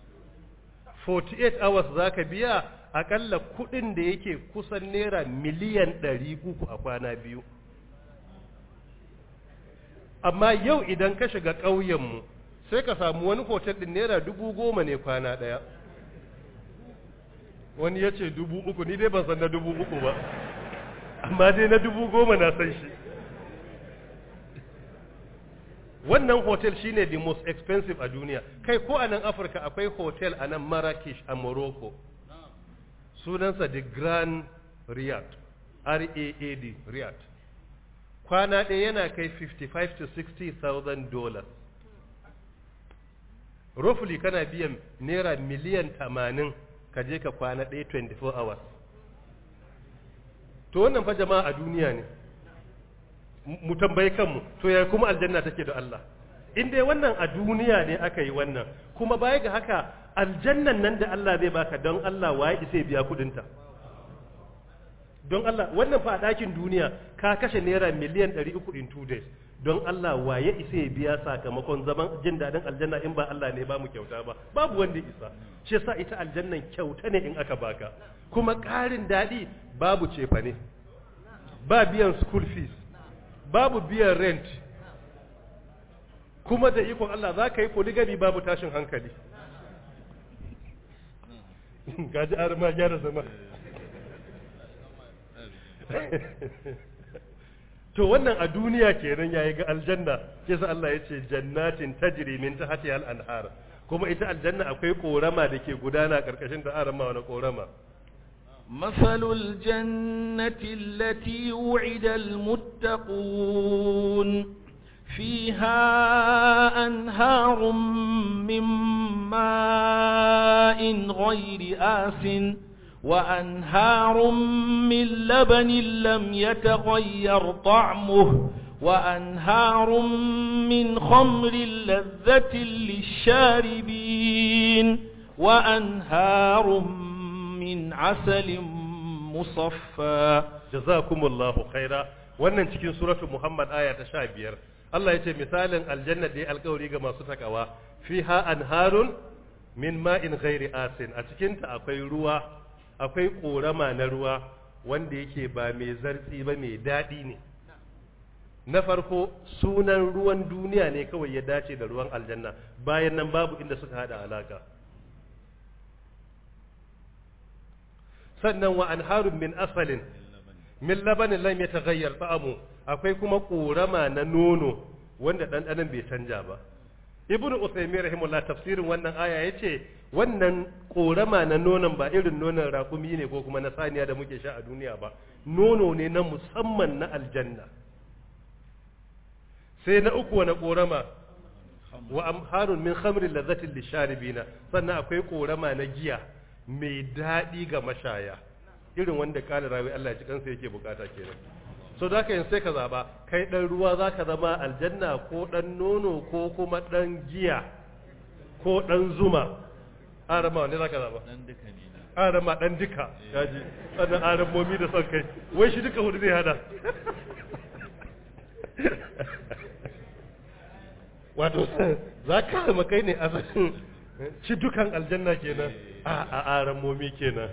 48 hours za ka biya akalla kudin da yake kusan naira miliyan 300 a kwana biyu amma yau idan ka shiga ƙauyenmu sai ka samu wani hotel ɗin naira dubu goma ne kwana ɗaya wani ya ce dubu uku ni dai ban san na dubu uku ba amma dai na dubu goma na san shi wannan hotel shine the most expensive a duniya kai ko a nan afirka akwai hotel a nan marrakesh a morocco sunansa the grand riyadh r-a-a-d riyadh kwana ɗaya yana kai 55 to 60,000 dollars roughly kana biyan naira miliyan 80 ka je ka kwana ɗaya 24 hours to wannan fa jama'a a duniya ne mu tambayi kanmu to ya kuma aljanna take da Allah in dai wannan a duniya ne aka yi wannan kuma baya ga haka aljannan nan da Allah zai baka don Allah waye isa biya kudinta don Allah wannan fa a ɗakin duniya ka kashe naira miliyan 300 in two days don Allah waye isa ya biya sakamakon zaman jin daɗin aljanna in ba Allah ne ba mu kyauta ba babu wanda isa shi yasa ita aljannan kyauta ne in aka baka kuma ƙarin daɗi babu cefa ne ba biyan school fees babu biyan rent kuma da ikon Allah za ka yi polygamy babu tashin hankali gaji arma gyara zama to wannan a duniya kenan yayi ga aljanna kisa Allah ya ce jannatin tajri min tahtiha al-anhar kuma ita aljanna akwai korama da ke gudana karkashin ta arama wani korama مثل الجنة التي وعد المتقون فيها أنهار من ماء غير آس وأنهار من لبن لم يتغير طعمه وأنهار من خمر لذة للشاربين وأنهار من عسل مصفى jazakumullahu khaira wannan cikin suratul muhammad aya ta 15 Allah ya ce misalin aljanna da ya alkawari ga masu takawa fiha anharun min ma'in ghairi asin a cikin ta akwai ruwa akwai korama na ruwa wanda yake ba mai zartsi ba mai daɗi ne na farko sunan ruwan duniya ne kawai ya dace da ruwan aljanna bayan nan babu inda suka hada alaka sannan wa anharun min asalin min labanin lam yataghayyar ta'amu akwai kuma korama na nono wanda ɗanɗanon bai canja ba ibn usaymin rahimullah tafsirin wannan aya yace wannan korama na nonon ba irin nonon rakumi ne ko kuma na saniya da muke sha a duniya ba nono ne na musamman na aljanna sai na uku wani korama wa amharun min khamrin lazzatin lisharibina sannan akwai korama na giya mai daɗi ga mashaya irin wanda kala rawi Allah ya ci kansa yake bukata kenan so da yin sai ka zaba kai dan ruwa zaka zama aljanna ko dan nono ko kuma dan giya ko dan zuma arama wanda zaka zaba dan duka ne na arama dan duka kaji sannan aramomi da son kai wai shi duka hudu zai hada wato za ka zama kai ne asalin ci dukan aljanna kenan a a aramomi kenan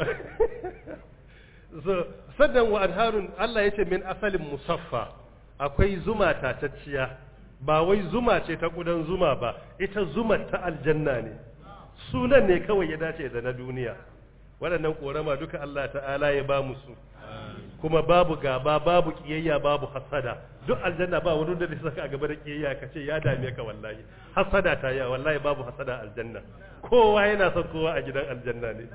so sannan wa anharun Allah ya ce min asalin musaffa akwai zuma tatacciya ba wai zuma ce ta kudan zuma ba ita zuma ta aljanna ne sunan ne kawai ya dace da na duniya waɗannan korama duka Allah ta'ala ya ba mu su kuma babu gaba babu kiyayya babu hasada duk aljanna ba wani da zai saka a gaba da kiyayya ka ce ya dame ka wallahi hasada ta ya wallahi babu hasada aljanna kowa yana son kowa a gidan aljanna ne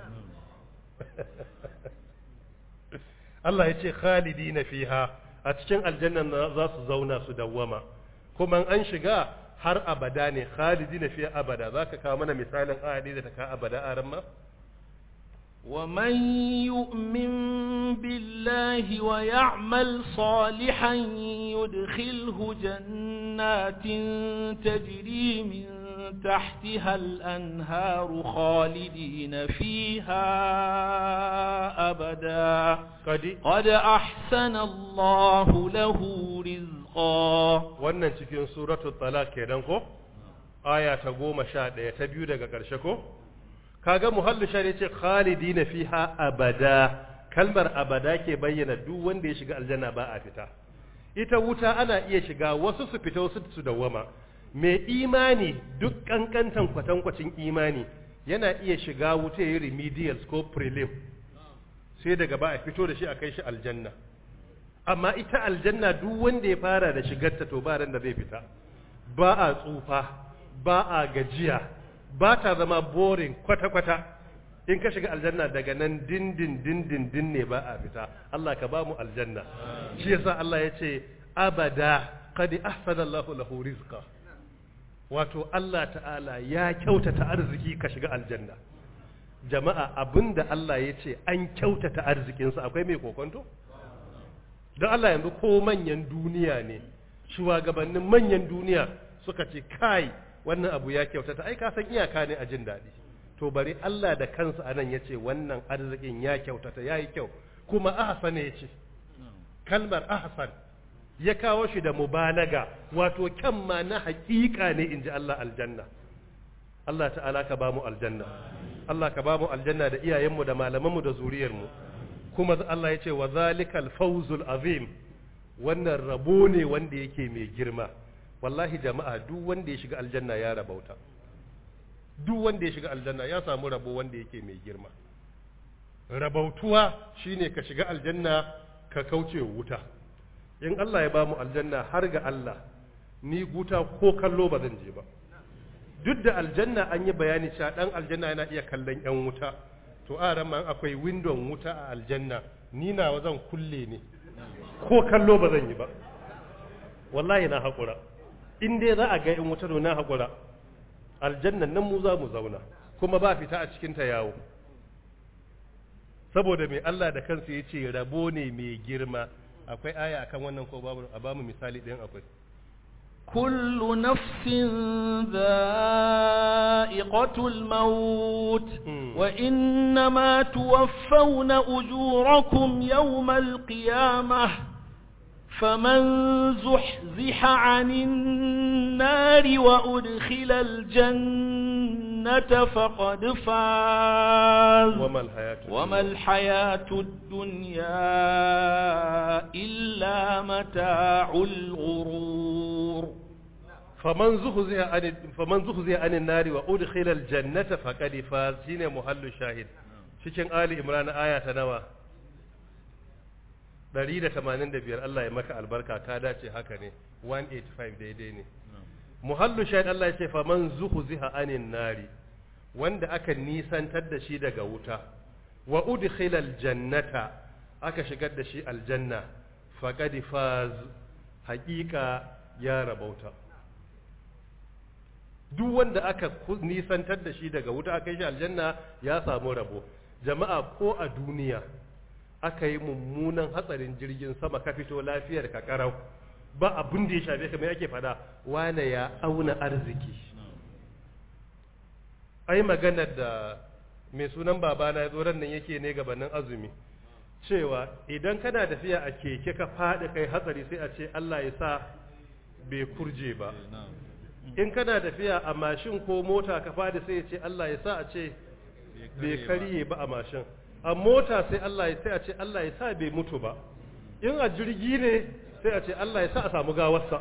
Allah ya ce khalidina fiha a cikin aljanna za su zauna su dawwama kuma an shiga har abada ne khalidina fiha abada zaka kawo mana misalin ayati da ta ka abada a ran ma ومن يؤمن بالله ويعمل صالحا يدخله جنات تجري من تحتها الأنهار خالدين فيها أبدا kadi قد أحسن الله له رزقا wannan cikin suratul talaq kenan ko aya ta goma sha ɗaya ta biyu daga ƙarshe ko kaga muhallu shari ce khalidina fiha abada kalmar abada ke bayyana duk wanda ya shiga aljanna ba a fita ita wuta ana iya shiga wasu su fita wasu su dawwama mai imani duk kankantan kwatankwacin imani yana iya shiga wuta yayi remedials ko prelim sai daga ba a fito da shi a kai shi aljanna amma ita aljanna duk wanda ya fara da shigarta to ba ran da zai fita ba a tsufa ba a gajiya ba ta zama boring kwata-kwata in ka shiga aljanna daga nan dindin dindin din ne ba a fita Allah ka ba mu aljanna shi yasa Allah ya ce abada qad ahsana Allahu lahu rizqa wato Allah ta'ala ya kyautata arziki ka shiga aljanna jama'a abinda Allah ya ce an kyautata arzikinsa akwai mai kokonto don Allah yanzu ko manyan duniya ne shugabannin manyan duniya suka ce kai wannan abu ya kyautata ai ka san iyaka ne a jin daɗi to bari Allah da kansa anan ya ce wannan arzikin ya kyautata ya yi kyau kuma ahsan ya ce kalmar ahsan ya kawo shi da mubalaga wato kyan ma na haƙiƙa ne in ji Allah aljanna Allah ta'ala ka ba mu aljanna Allah ka ba mu aljanna da iyayenmu da malamanmu da zuriyarmu kuma Allah ya ce wa zalikal fawzul azim wannan rabo ne wanda yake mai girma wallahi jama'a duk wanda ya shiga aljanna ya rabauta duk wanda ya shiga aljanna ya samu rabo wanda yake mai girma rabautuwa shine ka shiga aljanna ka kauce wuta in Allah ya ba mu aljanna har ga Allah ni guta ko kallo ba zan je ba duk da aljanna an yi bayani cewa dan aljanna yana iya kallon yan wuta to a ran akwai window wuta a aljanna ni nawa zan kulle ne ko kallo ba zan yi ba wallahi na haƙura in dai za a ga in wuta to na haƙura aljannan nan mu za mu zauna kuma ba fita a cikin ta yawo saboda mai Allah da kansa ya ce rabo ne mai girma akwai aya akan wannan ko babu a bamu misali ɗin akwai كل نفس ذائقة الموت مم. وإنما توفون أجوركم يوم القيامة فمن زحزح عن النار وأدخل الجنة فقد فاز وما الحياة وما الحياة الدنيا إلا متاع الغرور faman zuhziya an faman zuhziya anin nari wa udkhila aljannata faqad faz shine muhallu shahid cikin ali imran aya ta nawa 185 Allah ya maka albarka ka dace haka ne 185 daidai ne muhallu shahid Allah ya ce faman zuhziha anin nari wanda aka nisantar da shi daga wuta wa udkhila aljannata aka shigar da shi aljanna faqad faz haqiqa ya rabauta duk wanda aka ku- nisantar da shi daga wuta aka yi shi aljanna ya samu rabo jama'a ko a duniya aka yi mummunan hatsarin jirgin sama ka fito lafiyar ka karau ba abin da ya shafe ka mai ake fada wane ya auna arziki ai maganar da mai sunan babana ya zo ran nan yake ne gabanin azumi cewa idan kana tafiya a keke ka faɗi kai hatsari sai a ce Allah ya sa bai kurje ba in kana tafiya a mashin ko mota ka fadi sai ya ce Allah ya sa a ce bai karye ba a mashin a mota sai Allah ya sai a ce Allah ya sa bai mutu ba in a jirgi ne sai a ce Allah ya sa a samu gawarsa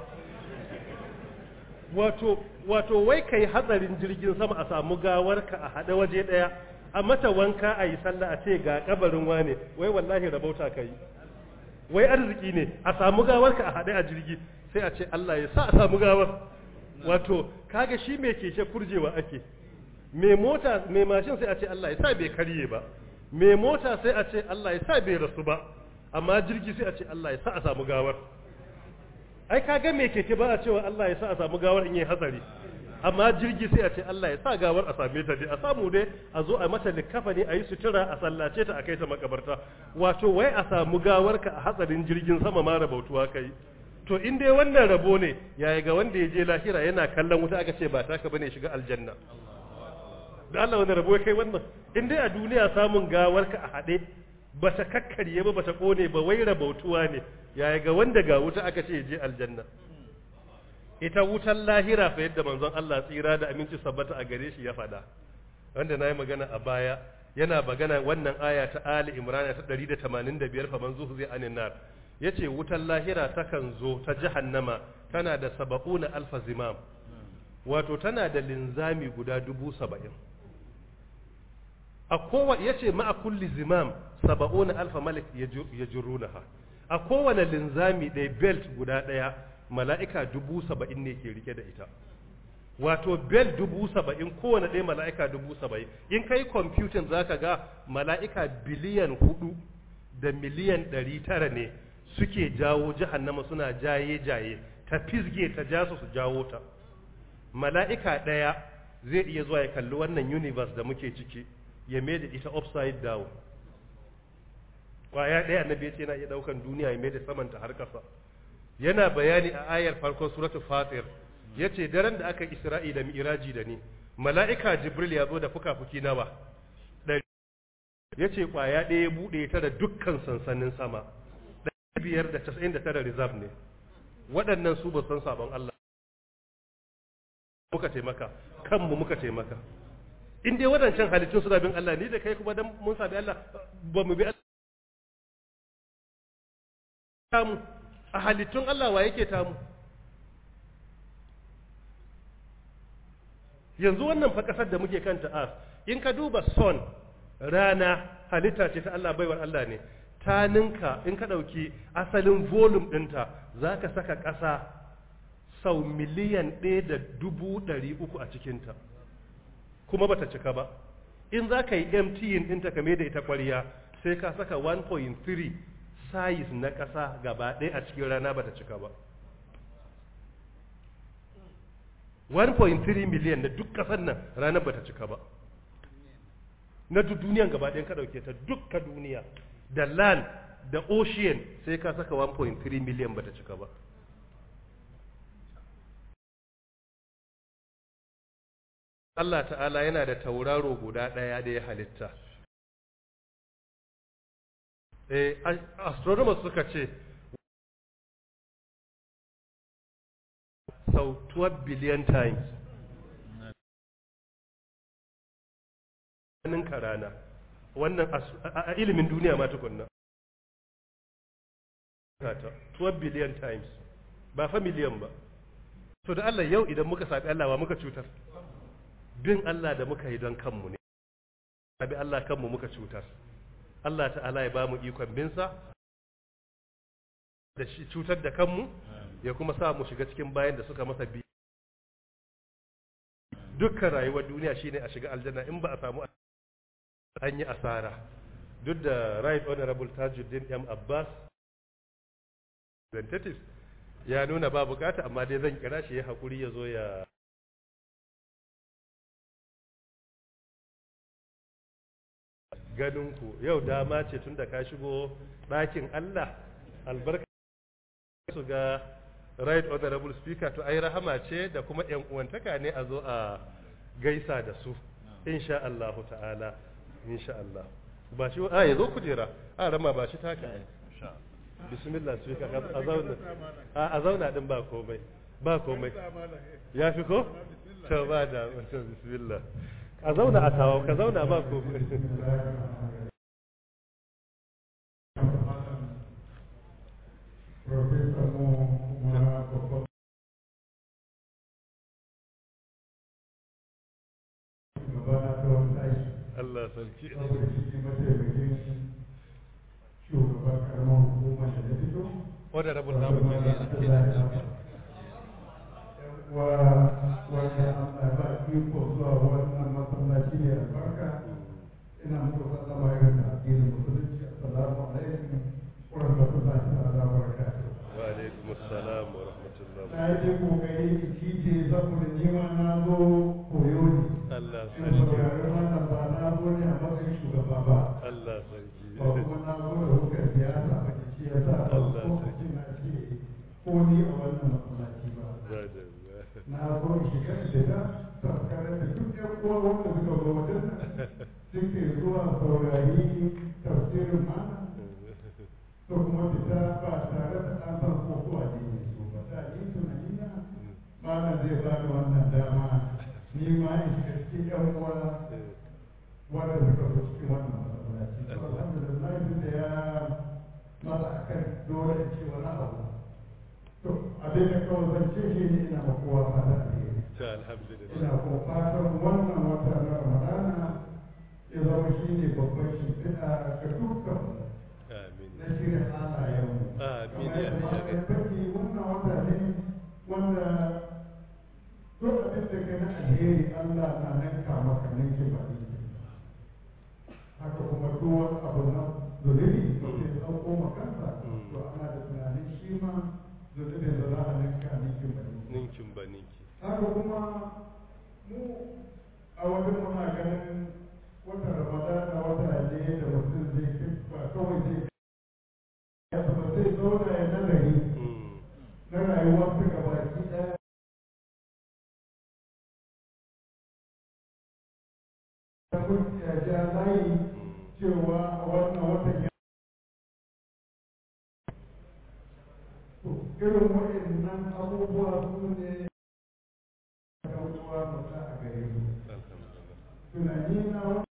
wato wato wai kai hatsarin jirgin sama a samu gawarka a haɗe waje ɗaya a mata wanka a yi sallah a ce ga kabarin wane wai wallahi rabauta ka yi wai arziki ne a samu gawarka a haɗe a jirgi sai a ce Allah ya sa a samu gawar wato kaga shi mai keke kurjewa ake mai mota mai mashin sai a ce Allah ya sa bai karye ba mai mota sai a ce Allah ya sa bai rasu ba amma jirgi sai a ce Allah ya sa a samu gawar ai kaga mai keke ba a cewa Allah ya sa a samu gawar in yi hatsari amma jirgi sai a ce Allah ya sa gawar a same ta dai a samu dai a zo a mata likafani a yi sutura a sallace ta a kai ta makabarta wato wai a samu gawar ka a hatsarin jirgin sama ma rabautuwa kai to in dai wannan rabo ne yaya ga wanda ya je lahira yana kallon wuta aka ce ba taka bane shiga aljanna da Allah wani rabo ya kai wannan in dai a duniya samun gawar ka a haɗe ba ta kakkarye ba ba ta kone ba wai rabautuwa ne yaya ga wanda ga wuta aka ce ya je aljanna ita wutan lahira fa yadda manzon Allah tsira da aminci sabbata a gare shi ya faɗa wanda na yi magana a baya yana magana wannan aya ta Ali Imran ta 185 fa man zuhu zai anin nar yace wutan lahira takan zo ta jahannama tana da saba'una alfa zimam wato tana da linzami guda dubu saba'in a kowa yace ma'a kulli zimam saba'una alfa malik yajrunaha a kowane linzami ɗaya belt guda ɗaya mala'ika dubu saba'in ne ke rike da ita wato bel dubu saba'in kowane ɗaya mala'ika dubu saba'in in kai kwamfutin za ka ga mala'ika biliyan hudu da miliyan ɗari tara ne suke jawo jahannama suna jaye-jaye ta fisge ta ja su su jawo ta mala'ika ɗaya zai iya zuwa ya kalli wannan universe da muke ciki ya mai da ita upside down kwaya ɗaya annabi ya ce yana iya ɗaukan duniya ya mai da samanta har ƙasa yana bayani a ayar farkon suratu fatir ya ce daren da aka isra'i da mi'iraji da ni mala'ika jibril ya zo da fuka-fuki nawa ɗari ya ce kwaya ɗaya ya buɗe ta da dukkan sansanin sama ɗari biyar da casa'in da tara reserve ne waɗannan su ba san sabon Allah muka taimaka kanmu muka taimaka in dai waɗancan halittun suna bin Allah ni da kai kuma dan mun sabi Allah ba mu bi Allah tamu a halittun Allah wa yake tamu yanzu wannan fa kasar da muke kanta a in ka duba son rana halitta ce ta Allah baiwar Allah ne ta ninka in ka ɗauki asalin volume ɗinta za ka saka ƙasa sau miliyan ɗaya da dubu ɗari uku a cikinta kuma bata cika ba in za ka yi emptying ɗinta kame da ita ƙwariya sai ka saka 1.3 size na ƙasa gaba ɗaya a cikin rana bata cika ba 1.3 miliyan na duk ƙasar nan ranar bata cika ba na duk duniyan gaba ɗayan ka ɗauke ta dukka duniya da land da ocean sai ka saka 1.3 miliyan bata cika ba Allah ta'ala yana da tauraro guda ɗaya da ya halitta eh astronomers suka ce sau 12 billion times ninka rana wannan a ilimin duniya ma tukunna 12 billion times ba fa miliyan ba to da Allah yau idan muka saɓi Allah wa muka cutar bin Allah da muka yi don kanmu ne abi Allah kanmu muka cutar Allah ta'ala ya ba mu ikon binsa da shi cutar da kanmu ya kuma sa mu shiga cikin bayan da suka masa bi dukkan rayuwar duniya shine a shiga aljanna in ba a samu an yi asara duk da right honorable tajuddin m abbas representative ya nuna ba bukata amma dai zan kira shi ya haƙuri ya zo ya ganinku yau dama ce tun da ka shigo ɗakin Allah albarka su ga right honorable speaker to ai rahama ce da kuma yan uwantaka ne a zo a gaisa da su insha Allah ta'ala insha Allah ba shi a yazo kujera a rama ba shi taka bismillah speaker a zauna a zauna din ba komai ba komai ya fi ko to ba da bismillah a zauna a tawo ka zauna ba ko Allah sarki shugaban karamar hukumar da na fito wadda rabin namun ne wa wanda Allah ba iko zuwa wannan masallaci ne albarka ina muku sallama irin da addinin musulunci assalamu alaikum wa rahmatullahi ta'ala wa barakatuh wa alaikum assalam wa rahmatullah na yi kokari in cije saboda nima na zo koyo ne Allah ina sarki sauraron wannan ba na zo ne a matsayin shugaba ba Allah sarki ba kuma na zo da hukar siyasa ba ke shi ya sa ba Allah lokacin na ce ko ni a wannan masallaci ba na zo shiga shiga tsaskarar da duk yan uwa wanda suka zo wajen suke zuwa saurari tafsirin mana to kuma fita ba tare da an san ko ko a jini su ba ta yi tunani na malam zai ba da wannan dama ni ma in shiga cikin yan uwa wanda suka zo cikin wannan masallaci to alhamdulillah duk da ya masa akan dole in ce wani abu to abin da kawai zan ce shi ne ina ma kowa fata alheri ta alhamdulillah ina kuma fatan wannan wata na ramadana ya zama shi ne babban shimfiɗa ga dukkan amin na shirin halayenmu Amin, kamar ya yadda Allah. ya faɗi wannan wata ne wanda duk abin da ka na alheri Allah na ninka maka ninki ba ninki haka kuma duk wani abu na zulubi da ke ɗauko makansa to ana da tunanin shi ma zulubin da za a ninka ninki ba ninki ninkin ba ninki haka kuma mu a wajen muna ganin wata ramadana wata ne da mutum zai ba kawai zai zauna ya nazari Mm. na rayuwarsa gabaki ɗaya da mun ya ja layi cewa a wannan watan ya to irin waɗannan abubuwa su ne kautuwa mata a gare mu Alhamdulillah. tunani na wani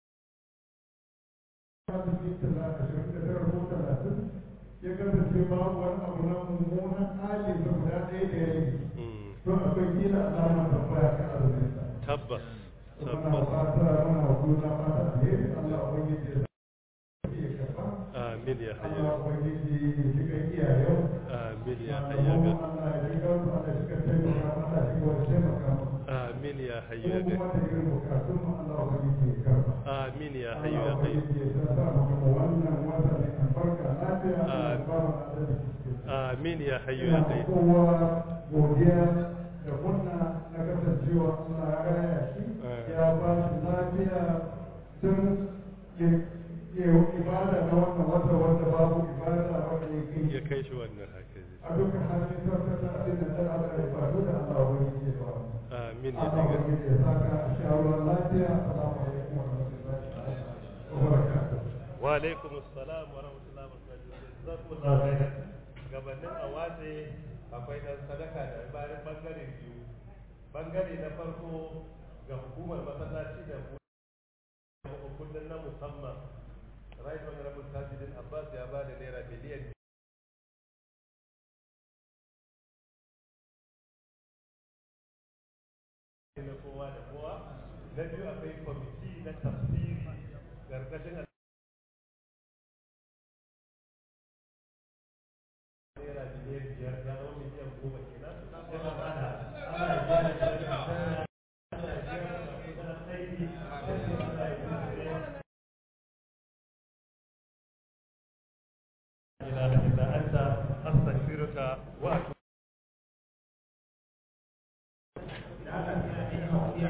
asibiti tala ashirin da tara ko talatin ya kasance babu wani abu na mummunan halin da guda ɗaya da ya yi Mm. to akwai kila alamar tambaya kan azumin sa Tabbas. muna Tabbas. fata muna wa juna fata alheri Allah ubangiji ya sa ya karba Amin ya Allah hayya. ubangiji ya shiga iyayen Amin ya malamu hayya. Allah ya shiga su Allah shiga taimaka mana Allah shiga wani taimaka mana Amin ya ko hayya. kuma da irin bukatun mu Allah ubangiji ya karba Amin ya Allah hayya. ubangiji ya sa sa mu gama wannan wata mai albarka lafiya Allah ya ba mu adalci cikin sa. Amin ya hayya. ina kowa godiya da murna na kasancewa Allah ya raya shi ya ba shi lafiya tun ya ibada na wannan wata wanda babu ibada wanda ya kai Ya kai shi wannan haka ne. a dukkan hannun tattata abin da ta ala ya faru da Allah wani ke ba Amin ya Allah hayya. wani ya saka a shawarar lafiya assalamu alaikum wa rahmatullahi wa barakatuh Wa alaikum assalam wa rahmatullahi wa barakatuh. Jazakumullahu khairan. Gabanin a watse akwai dan sadaka da bayan bangare biyu. Bangare na farko ga hukumar masallaci da kullum na musamman. Right Honorable Tajidin Abbas ya ba da naira miliyan na kowa da kowa. Na biyu akwai kwamiti na tafsiri ƙarƙashin naira miliyan biyar ya zama miliyan goma kenan yana bada ana gyara gyara ana gyara masu aiki ana gyara إله إلا أنت أستغفرك وأتوب